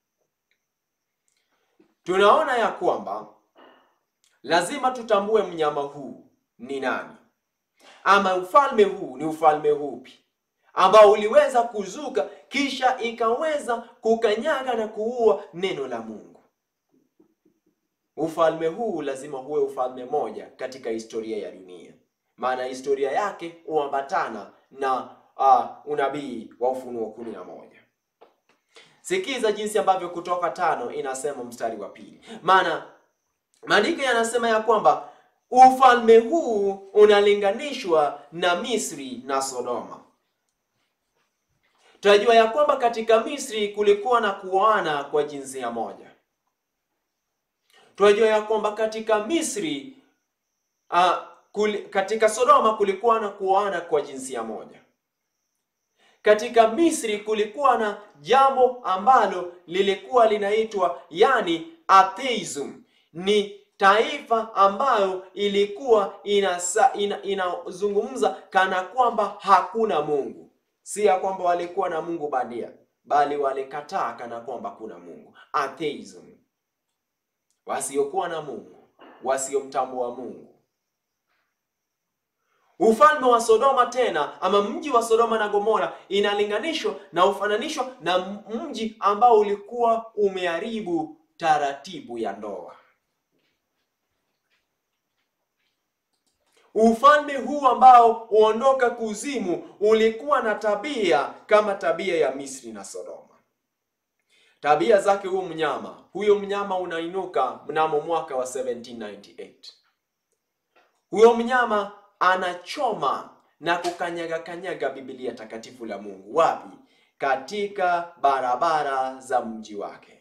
Speaker 2: Tunaona ya kwamba lazima tutambue mnyama huu ni nani ama ufalme huu ni ufalme upi ambao uliweza kuzuka kisha ikaweza kukanyaga na kuua neno la Mungu. Ufalme huu lazima huwe ufalme moja katika historia ya dunia, maana historia yake huambatana na uh, unabii wa Ufunuo kumi na moja. Sikiza jinsi ambavyo Kutoka tano inasema mstari wa pili, maana maandiko yanasema ya kwamba ufalme huu unalinganishwa na Misri na Sodoma. Tunajua ya kwamba katika Misri kulikuwa na kuoana kwa jinsia moja. Tunajua ya kwamba katika Misri uh, kuli, katika Sodoma kulikuwa na kuoana kwa jinsia moja. Katika Misri kulikuwa na jambo ambalo lilikuwa linaitwa yani atheism, ni taifa ambayo ilikuwa inasa, ina, inazungumza kana kwamba hakuna Mungu. Si ya kwamba walikuwa na Mungu bandia, bali walikataa kana kwamba kuna Mungu. Atheism, wasiokuwa na Mungu, wasiomtambua Mungu. Ufalme wa Sodoma tena ama mji wa Sodoma na Gomora inalinganishwa na ufananishwa na mji ambao ulikuwa umeharibu taratibu ya ndoa. Ufalme huu ambao huondoka kuzimu ulikuwa na tabia kama tabia ya Misri na Sodoma. Tabia zake huyo mnyama, huyo mnyama unainuka mnamo mwaka wa 1798. Huyo mnyama anachoma na kukanyaga kanyaga Biblia takatifu la Mungu. Wapi? Katika barabara za mji wake.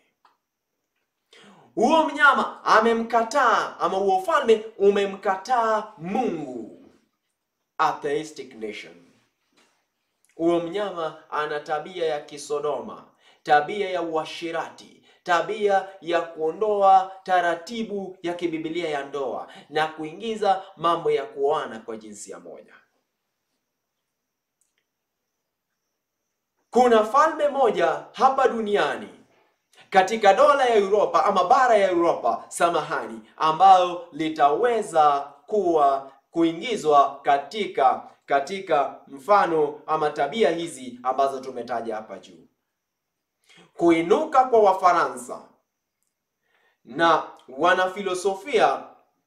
Speaker 2: Huo mnyama amemkataa ama huo ufalme umemkataa Mungu. Atheistic nation. Huo mnyama ana tabia ya kisodoma, tabia ya uashirati, tabia ya kuondoa taratibu ya kibibilia ya ndoa na kuingiza mambo ya kuoana kwa jinsia moja. Kuna falme moja hapa duniani katika dola ya Europa ama bara ya Europa, samahani, ambayo litaweza kuwa kuingizwa katika katika mfano ama tabia hizi ambazo tumetaja hapa juu. Kuinuka kwa Wafaransa na wanafilosofia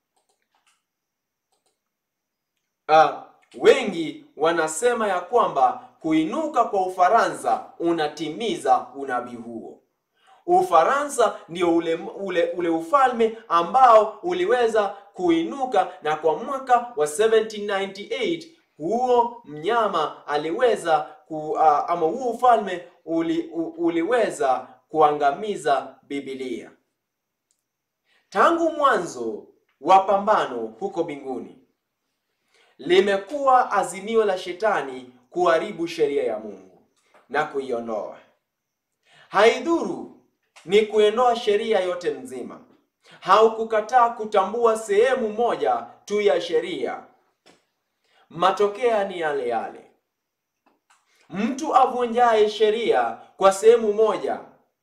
Speaker 2: uh, wengi wanasema ya kwamba kuinuka kwa Ufaransa unatimiza unabii huo. Ufaransa ndio ule, ule, ule ufalme ambao uliweza kuinuka, na kwa mwaka wa 1798 huo mnyama aliweza ku, uh, ama huo ufalme uli, u, uliweza kuangamiza Biblia. Tangu mwanzo wa pambano huko mbinguni limekuwa azimio la shetani kuharibu sheria ya Mungu na kuiondoa. Haidhuru ni kuondoa sheria yote nzima au kukataa kutambua sehemu moja tu ya sheria, matokeo ni yale yale. Mtu avunjaye sheria kwa sehemu moja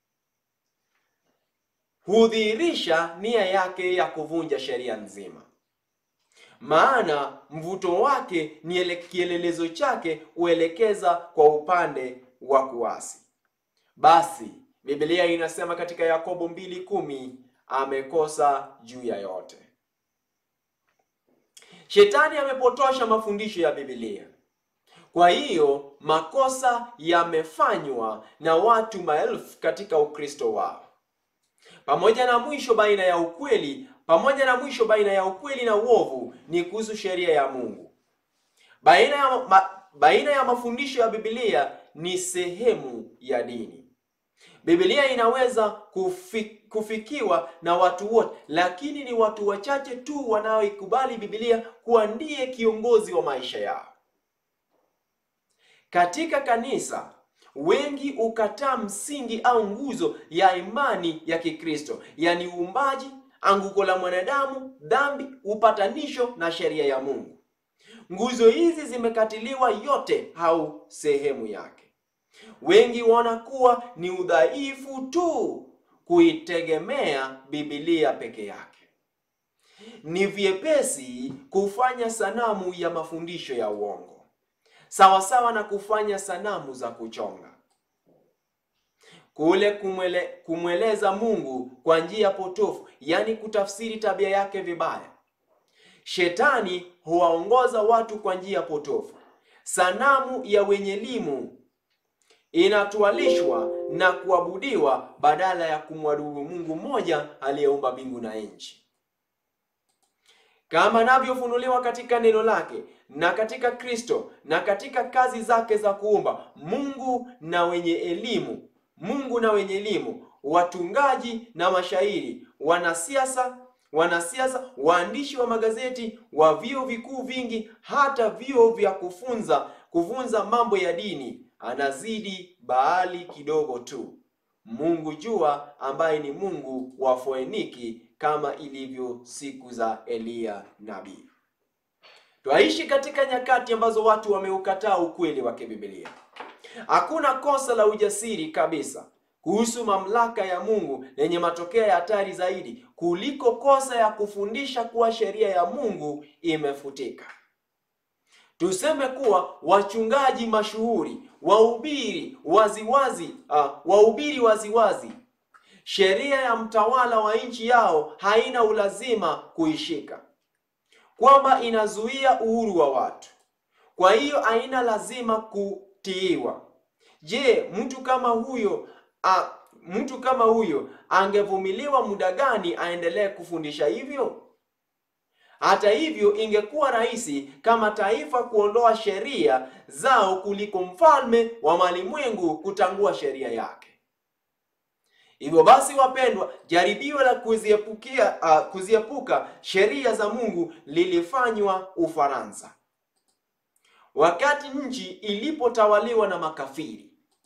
Speaker 2: hudhihirisha nia yake ya kuvunja sheria nzima, maana mvuto wake ni kielelezo chake huelekeza kwa upande wa kuasi. Basi Biblia inasema katika Yakobo mbili kumi amekosa juu ya yote. Shetani amepotosha mafundisho ya Biblia. Kwa hiyo makosa yamefanywa na watu maelfu katika Ukristo wao. Pamoja na mwisho baina ya ukweli, pamoja na mwisho baina ya ukweli na uovu ni kuhusu sheria ya Mungu. Baina ya, ma, baina ya mafundisho ya Biblia ni sehemu ya dini. Biblia inaweza kufi, kufikiwa na watu wote, lakini ni watu wachache tu wanaoikubali Biblia kuwa ndiye kiongozi wa maisha yao. Katika kanisa wengi ukataa msingi au nguzo ya imani ya Kikristo, yaani uumbaji, anguko la mwanadamu, dhambi, upatanisho na sheria ya Mungu. Nguzo hizi zimekatiliwa yote au sehemu yake. Wengi waona kuwa ni udhaifu tu kuitegemea Biblia peke yake. Ni vyepesi kufanya sanamu ya mafundisho ya uongo, sawasawa na kufanya sanamu za kuchonga. Kule kumwele, kumweleza Mungu kwa njia potofu, yaani kutafsiri tabia yake vibaya. Shetani huwaongoza watu kwa njia potofu. Sanamu ya wenye elimu inatwalishwa na kuabudiwa badala ya kumwabudu Mungu mmoja aliyeumba mbingu na nchi, kama anavyofunuliwa katika neno lake na katika Kristo na katika kazi zake za kuumba. Mungu na wenye elimu, Mungu na wenye elimu, watungaji na mashairi, wanasiasa wanasiasa, waandishi wa magazeti, wa vyuo vikuu vingi, hata vyuo vya kufunza kuvunza mambo ya dini anazidi Baali kidogo tu. Mungu jua ambaye ni Mungu wa Foeniki kama ilivyo siku za Eliya nabii. Twaishi katika nyakati ambazo watu wameukataa ukweli wa kibibilia. Hakuna kosa la ujasiri kabisa kuhusu mamlaka ya Mungu lenye matokeo ya hatari zaidi kuliko kosa ya kufundisha kuwa sheria ya Mungu imefutika. Tuseme kuwa wachungaji mashuhuri wahubiri waziwazi uh, wahubiri waziwazi sheria ya mtawala wa nchi yao haina ulazima kuishika, kwamba inazuia uhuru wa watu, kwa hiyo haina lazima kutiiwa. Je, mtu kama huyo uh, mtu kama huyo angevumiliwa muda gani aendelee kufundisha hivyo? Hata hivyo, ingekuwa rahisi kama taifa kuondoa sheria zao kuliko mfalme wa malimwengu kutangua sheria yake. Hivyo basi, wapendwa, jaribio la kuziepukia uh, kuziepuka sheria za Mungu lilifanywa Ufaransa wakati nchi ilipotawaliwa na makafiri.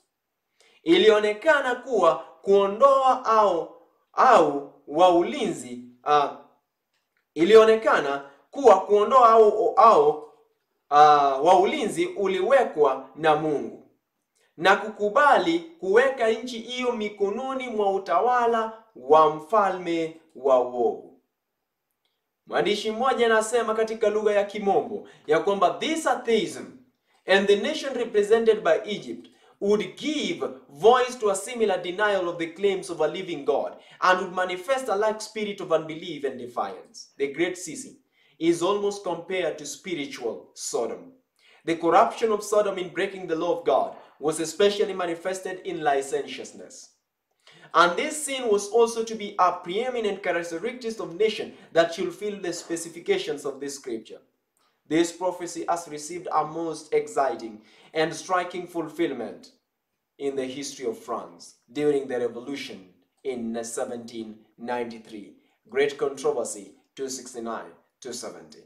Speaker 2: Ilionekana kuwa kuondoa au au wa ulinzi uh, ilionekana kuwa kuondoa au, au uh, wa ulinzi uliwekwa na Mungu na kukubali kuweka nchi hiyo mikononi mwa utawala wa mfalme wa uovu. Mwandishi mmoja anasema katika lugha ya Kimombo ya kwamba this atheism and the nation represented by Egypt would give voice to a similar denial of the claims of a living God and would manifest a like spirit of unbelief and defiance. The Great Sisi is almost compared to spiritual Sodom. The corruption of Sodom in breaking the law of God was especially manifested in licentiousness. And this sin was also to be a preeminent characteristic of nation that should fill the specifications of this scripture. This prophecy has received a most exciting and striking fulfillment in the history of France during the revolution in 1793. Great controversy 269 to 70.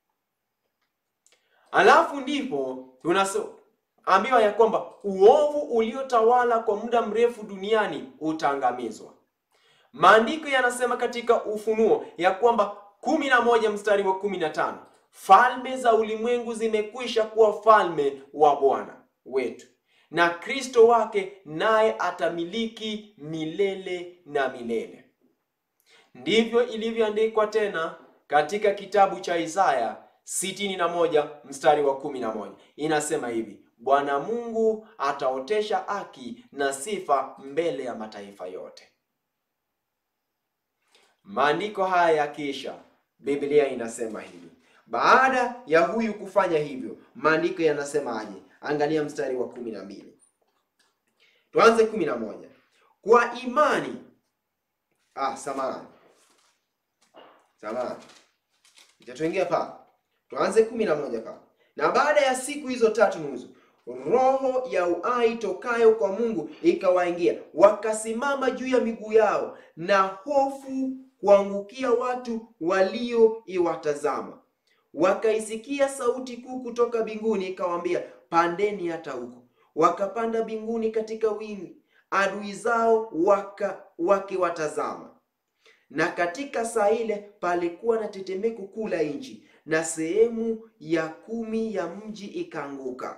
Speaker 2: Alafu ndipo tunaambiwa ya kwamba uovu uliotawala kwa muda mrefu duniani utaangamizwa. Maandiko yanasema katika Ufunuo ya kwamba kumi na moja mstari wa kumi na tano falme za ulimwengu zimekwisha kuwa falme wa Bwana wetu na Kristo wake, naye atamiliki milele na milele. Ndivyo ilivyoandikwa tena katika kitabu cha Isaya sitini na moja mstari wa kumi na moja inasema hivi: Bwana Mungu ataotesha haki na sifa mbele ya mataifa yote. Maandiko haya yakiisha, Biblia inasema hivi baada ya huyu kufanya hivyo, maandiko yanasemaje? Angalia mstari wa kumi na mbili. Tuanze kumi na moja. Kwa imani ah, samahani samahani, itatuingia pa. Tuanze kumi na moja pa. Na baada ya siku hizo tatu nusu, roho ya uhai tokayo kwa Mungu ikawaingia, wakasimama juu ya miguu yao, na hofu kuangukia watu walioiwatazama wakaisikia sauti kuu kutoka mbinguni ikawaambia, pandeni hata huko. Wakapanda mbinguni katika wingi, adui zao waka wakiwatazama. Na katika saa ile palikuwa na tetemeko kuu la nchi, na sehemu ya kumi ya mji ikaanguka.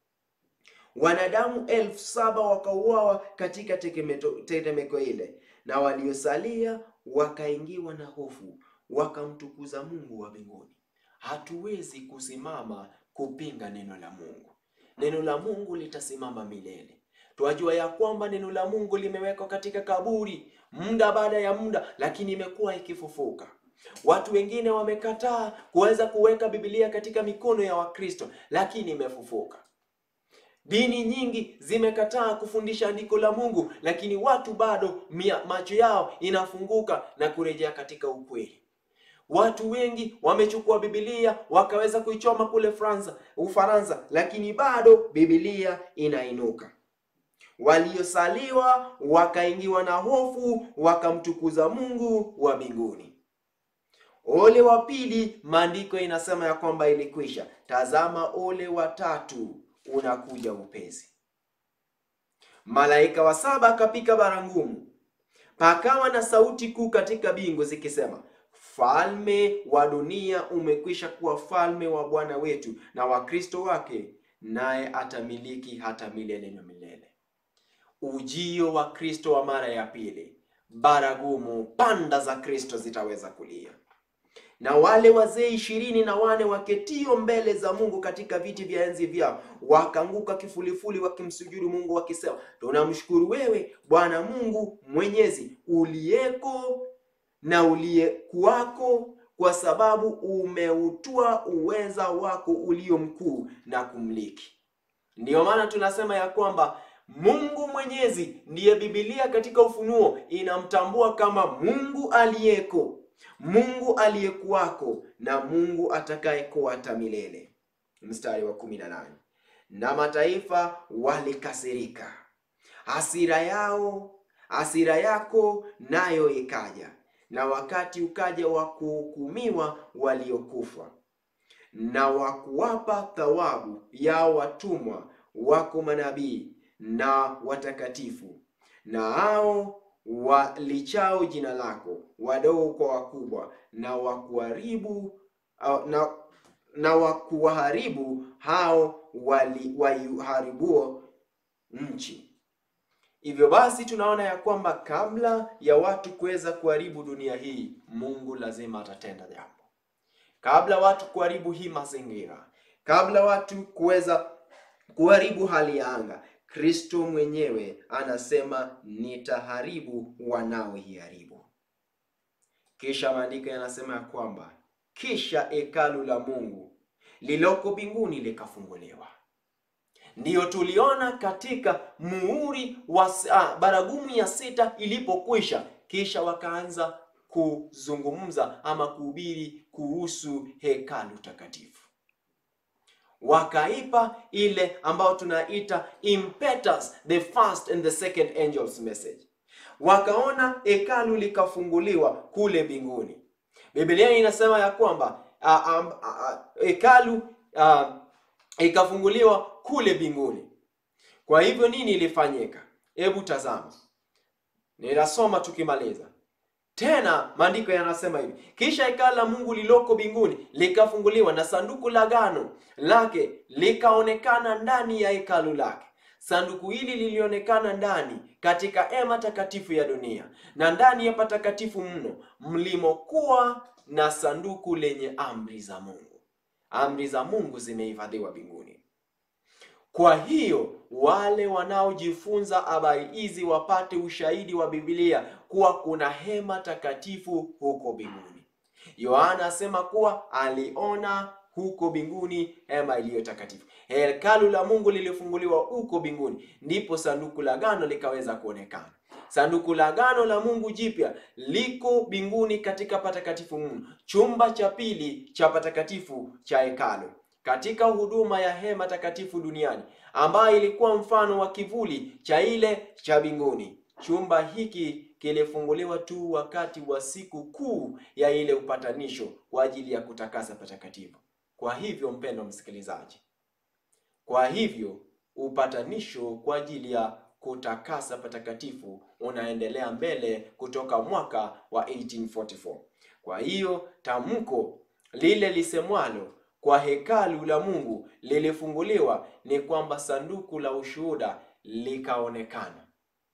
Speaker 2: Wanadamu elfu saba wakauawa katika tetemeko ile, na waliosalia wakaingiwa na hofu, wakamtukuza Mungu wa mbinguni. Hatuwezi kusimama kupinga neno la Mungu. Neno la Mungu litasimama milele. Twajua ya kwamba neno la Mungu limewekwa katika kaburi muda baada ya muda, lakini imekuwa ikifufuka. Watu wengine wamekataa kuweza kuweka Biblia katika mikono ya Wakristo, lakini imefufuka. Dini nyingi zimekataa kufundisha andiko la Mungu, lakini watu bado mia, macho yao inafunguka na kurejea katika ukweli. Watu wengi wamechukua Biblia wakaweza kuichoma kule Fransa, Ufaransa, lakini bado Biblia inainuka. Waliosaliwa wakaingiwa na hofu, wakamtukuza Mungu wa mbinguni. Ole wa pili, maandiko inasema ya kwamba ilikwisha. Tazama, ole wa tatu unakuja upesi. Malaika wa saba akapika baragumu, pakawa na sauti kuu katika mbingu zikisema Falme wa dunia umekwisha kuwa falme wa Bwana wetu na wa Kristo wake, naye atamiliki hata milele na milele. Ujio wa Kristo wa mara ya pili, baragumu, panda za Kristo zitaweza kulia, na wale wazee ishirini na wane waketio mbele za Mungu katika viti vya enzi vyao wakaanguka kifulifuli, wakimsujudu Mungu wakisema, tunamshukuru wewe Bwana Mungu Mwenyezi uliyeko na uliyekuwako, kwa sababu umeutua uweza wako ulio mkuu na kumliki. Ndiyo maana tunasema ya kwamba Mungu Mwenyezi ndiye Biblia katika Ufunuo inamtambua kama Mungu aliyeko, Mungu aliyekuwako na Mungu atakayekuwa hata milele. Mstari wa kumi na nane na mataifa walikasirika, hasira yao hasira yako nayo ikaja na wakati ukaja wa kuhukumiwa waliokufa na wa kuwapa thawabu yao watumwa wako manabii na watakatifu na hao walichao jina lako, wadogo kwa wakubwa, na wakuharibu na, na wakuwaharibu hao wali waiharibuo nchi. Hivyo basi tunaona ya kwamba kabla ya watu kuweza kuharibu dunia hii, Mungu lazima atatenda jambo. Kabla watu kuharibu hii mazingira, kabla watu kuweza kuharibu hali ya anga,
Speaker 1: Kristo mwenyewe anasema nitaharibu wanaoiharibu. Kisha maandiko yanasema ya kwamba kisha hekalu la Mungu liloko mbinguni likafunguliwa. Ndiyo tuliona katika muhuri wa ah, baragumu ya sita ilipokwisha, kisha wakaanza kuzungumza ama kuhubiri kuhusu hekalu takatifu, wakaipa ile ambayo tunaita impetus, the first and the second angel's message. Wakaona hekalu likafunguliwa kule mbinguni. Biblia inasema ya kwamba ah, um, ah, hekalu ah, ikafunguliwa kule mbinguni. Kwa hivyo nini ilifanyika? Hebu tazama, ninasoma tukimaliza tena. Maandiko yanasema hivi: kisha hekalu la Mungu liloko mbinguni likafunguliwa, na sanduku la agano lake likaonekana ndani ya hekalu lake. Sanduku hili lilionekana ndani katika hema takatifu ya dunia na ndani ya patakatifu mno, mlimokuwa na sanduku lenye amri za Mungu. Amri za Mungu zimehifadhiwa mbinguni. Kwa hiyo wale wanaojifunza habari hizi wapate ushahidi wa Biblia kuwa kuna hema takatifu huko mbinguni. Yohana asema kuwa aliona huko mbinguni hema iliyo takatifu. Hekalu la Mungu lilifunguliwa huko mbinguni, ndipo sanduku la agano likaweza kuonekana. Sanduku la agano la Mungu jipya liko mbinguni katika patakatifu mno, chumba cha pili cha patakatifu cha hekalu, katika huduma ya hema takatifu duniani, ambayo ilikuwa mfano wa kivuli cha ile cha mbinguni. Chumba hiki kilifunguliwa tu wakati wa siku kuu ya ile upatanisho kwa ajili ya kutakasa patakatifu. Kwa hivyo, mpendwa msikilizaji, kwa hivyo upatanisho kwa ajili ya kutakasa patakatifu unaendelea mbele kutoka mwaka wa 1844. Kwa hiyo tamko lile lisemwalo kwa hekalu la Mungu lilifunguliwa ni kwamba sanduku la ushuhuda likaonekana.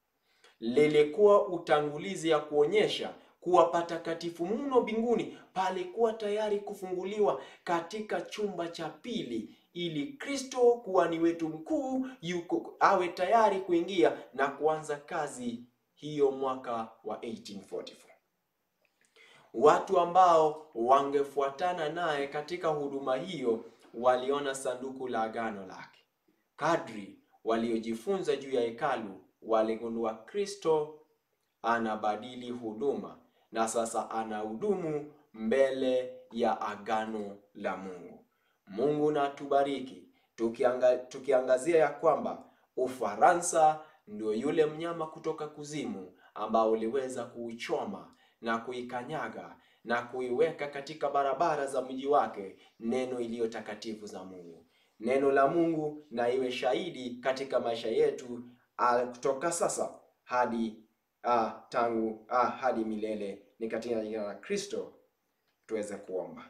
Speaker 1: Lilikuwa utangulizi ya kuonyesha kuwa patakatifu mno mbinguni palikuwa tayari kufunguliwa katika chumba cha pili ili Kristo kuhani wetu mkuu yuko awe tayari kuingia na kuanza kazi hiyo mwaka wa 1844. Watu ambao wangefuatana naye katika huduma hiyo waliona sanduku la agano lake. Kadri waliojifunza juu ya hekalu, waligundua Kristo anabadili huduma na sasa anahudumu mbele ya agano la Mungu. Mungu na tubariki tukianga, tukiangazia ya kwamba Ufaransa ndio yule mnyama kutoka kuzimu ambao uliweza kuichoma na kuikanyaga na kuiweka katika barabara za mji wake neno iliyo takatifu za Mungu. Neno la Mungu na iwe shahidi katika maisha yetu ah, kutoka sasa hadi ah, tangu ah, hadi milele. Ni katika jina la Kristo tuweze kuomba.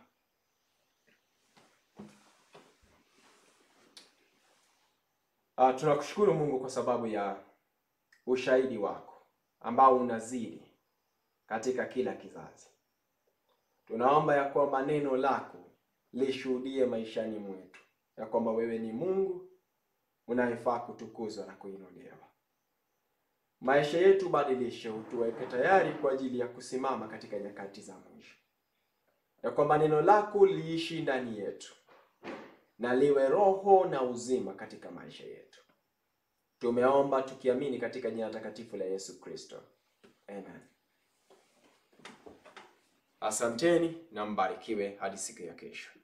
Speaker 1: Ah, tunakushukuru Mungu kwa sababu ya ushahidi wako ambao unazidi katika kila kizazi. Tunaomba ya kwamba neno lako lishuhudie maishani mwetu ya kwamba wewe ni Mungu unayefaa kutukuzwa na kuinuliwa. Maisha yetu badilishe, utuweke tayari kwa ajili ya kusimama katika nyakati za mwisho, ya kwamba neno lako liishi ndani yetu na liwe roho na uzima katika maisha yetu. Tumeomba tukiamini katika jina takatifu la Yesu Kristo, amen. Asanteni na mbarikiwe hadi siku ya kesho.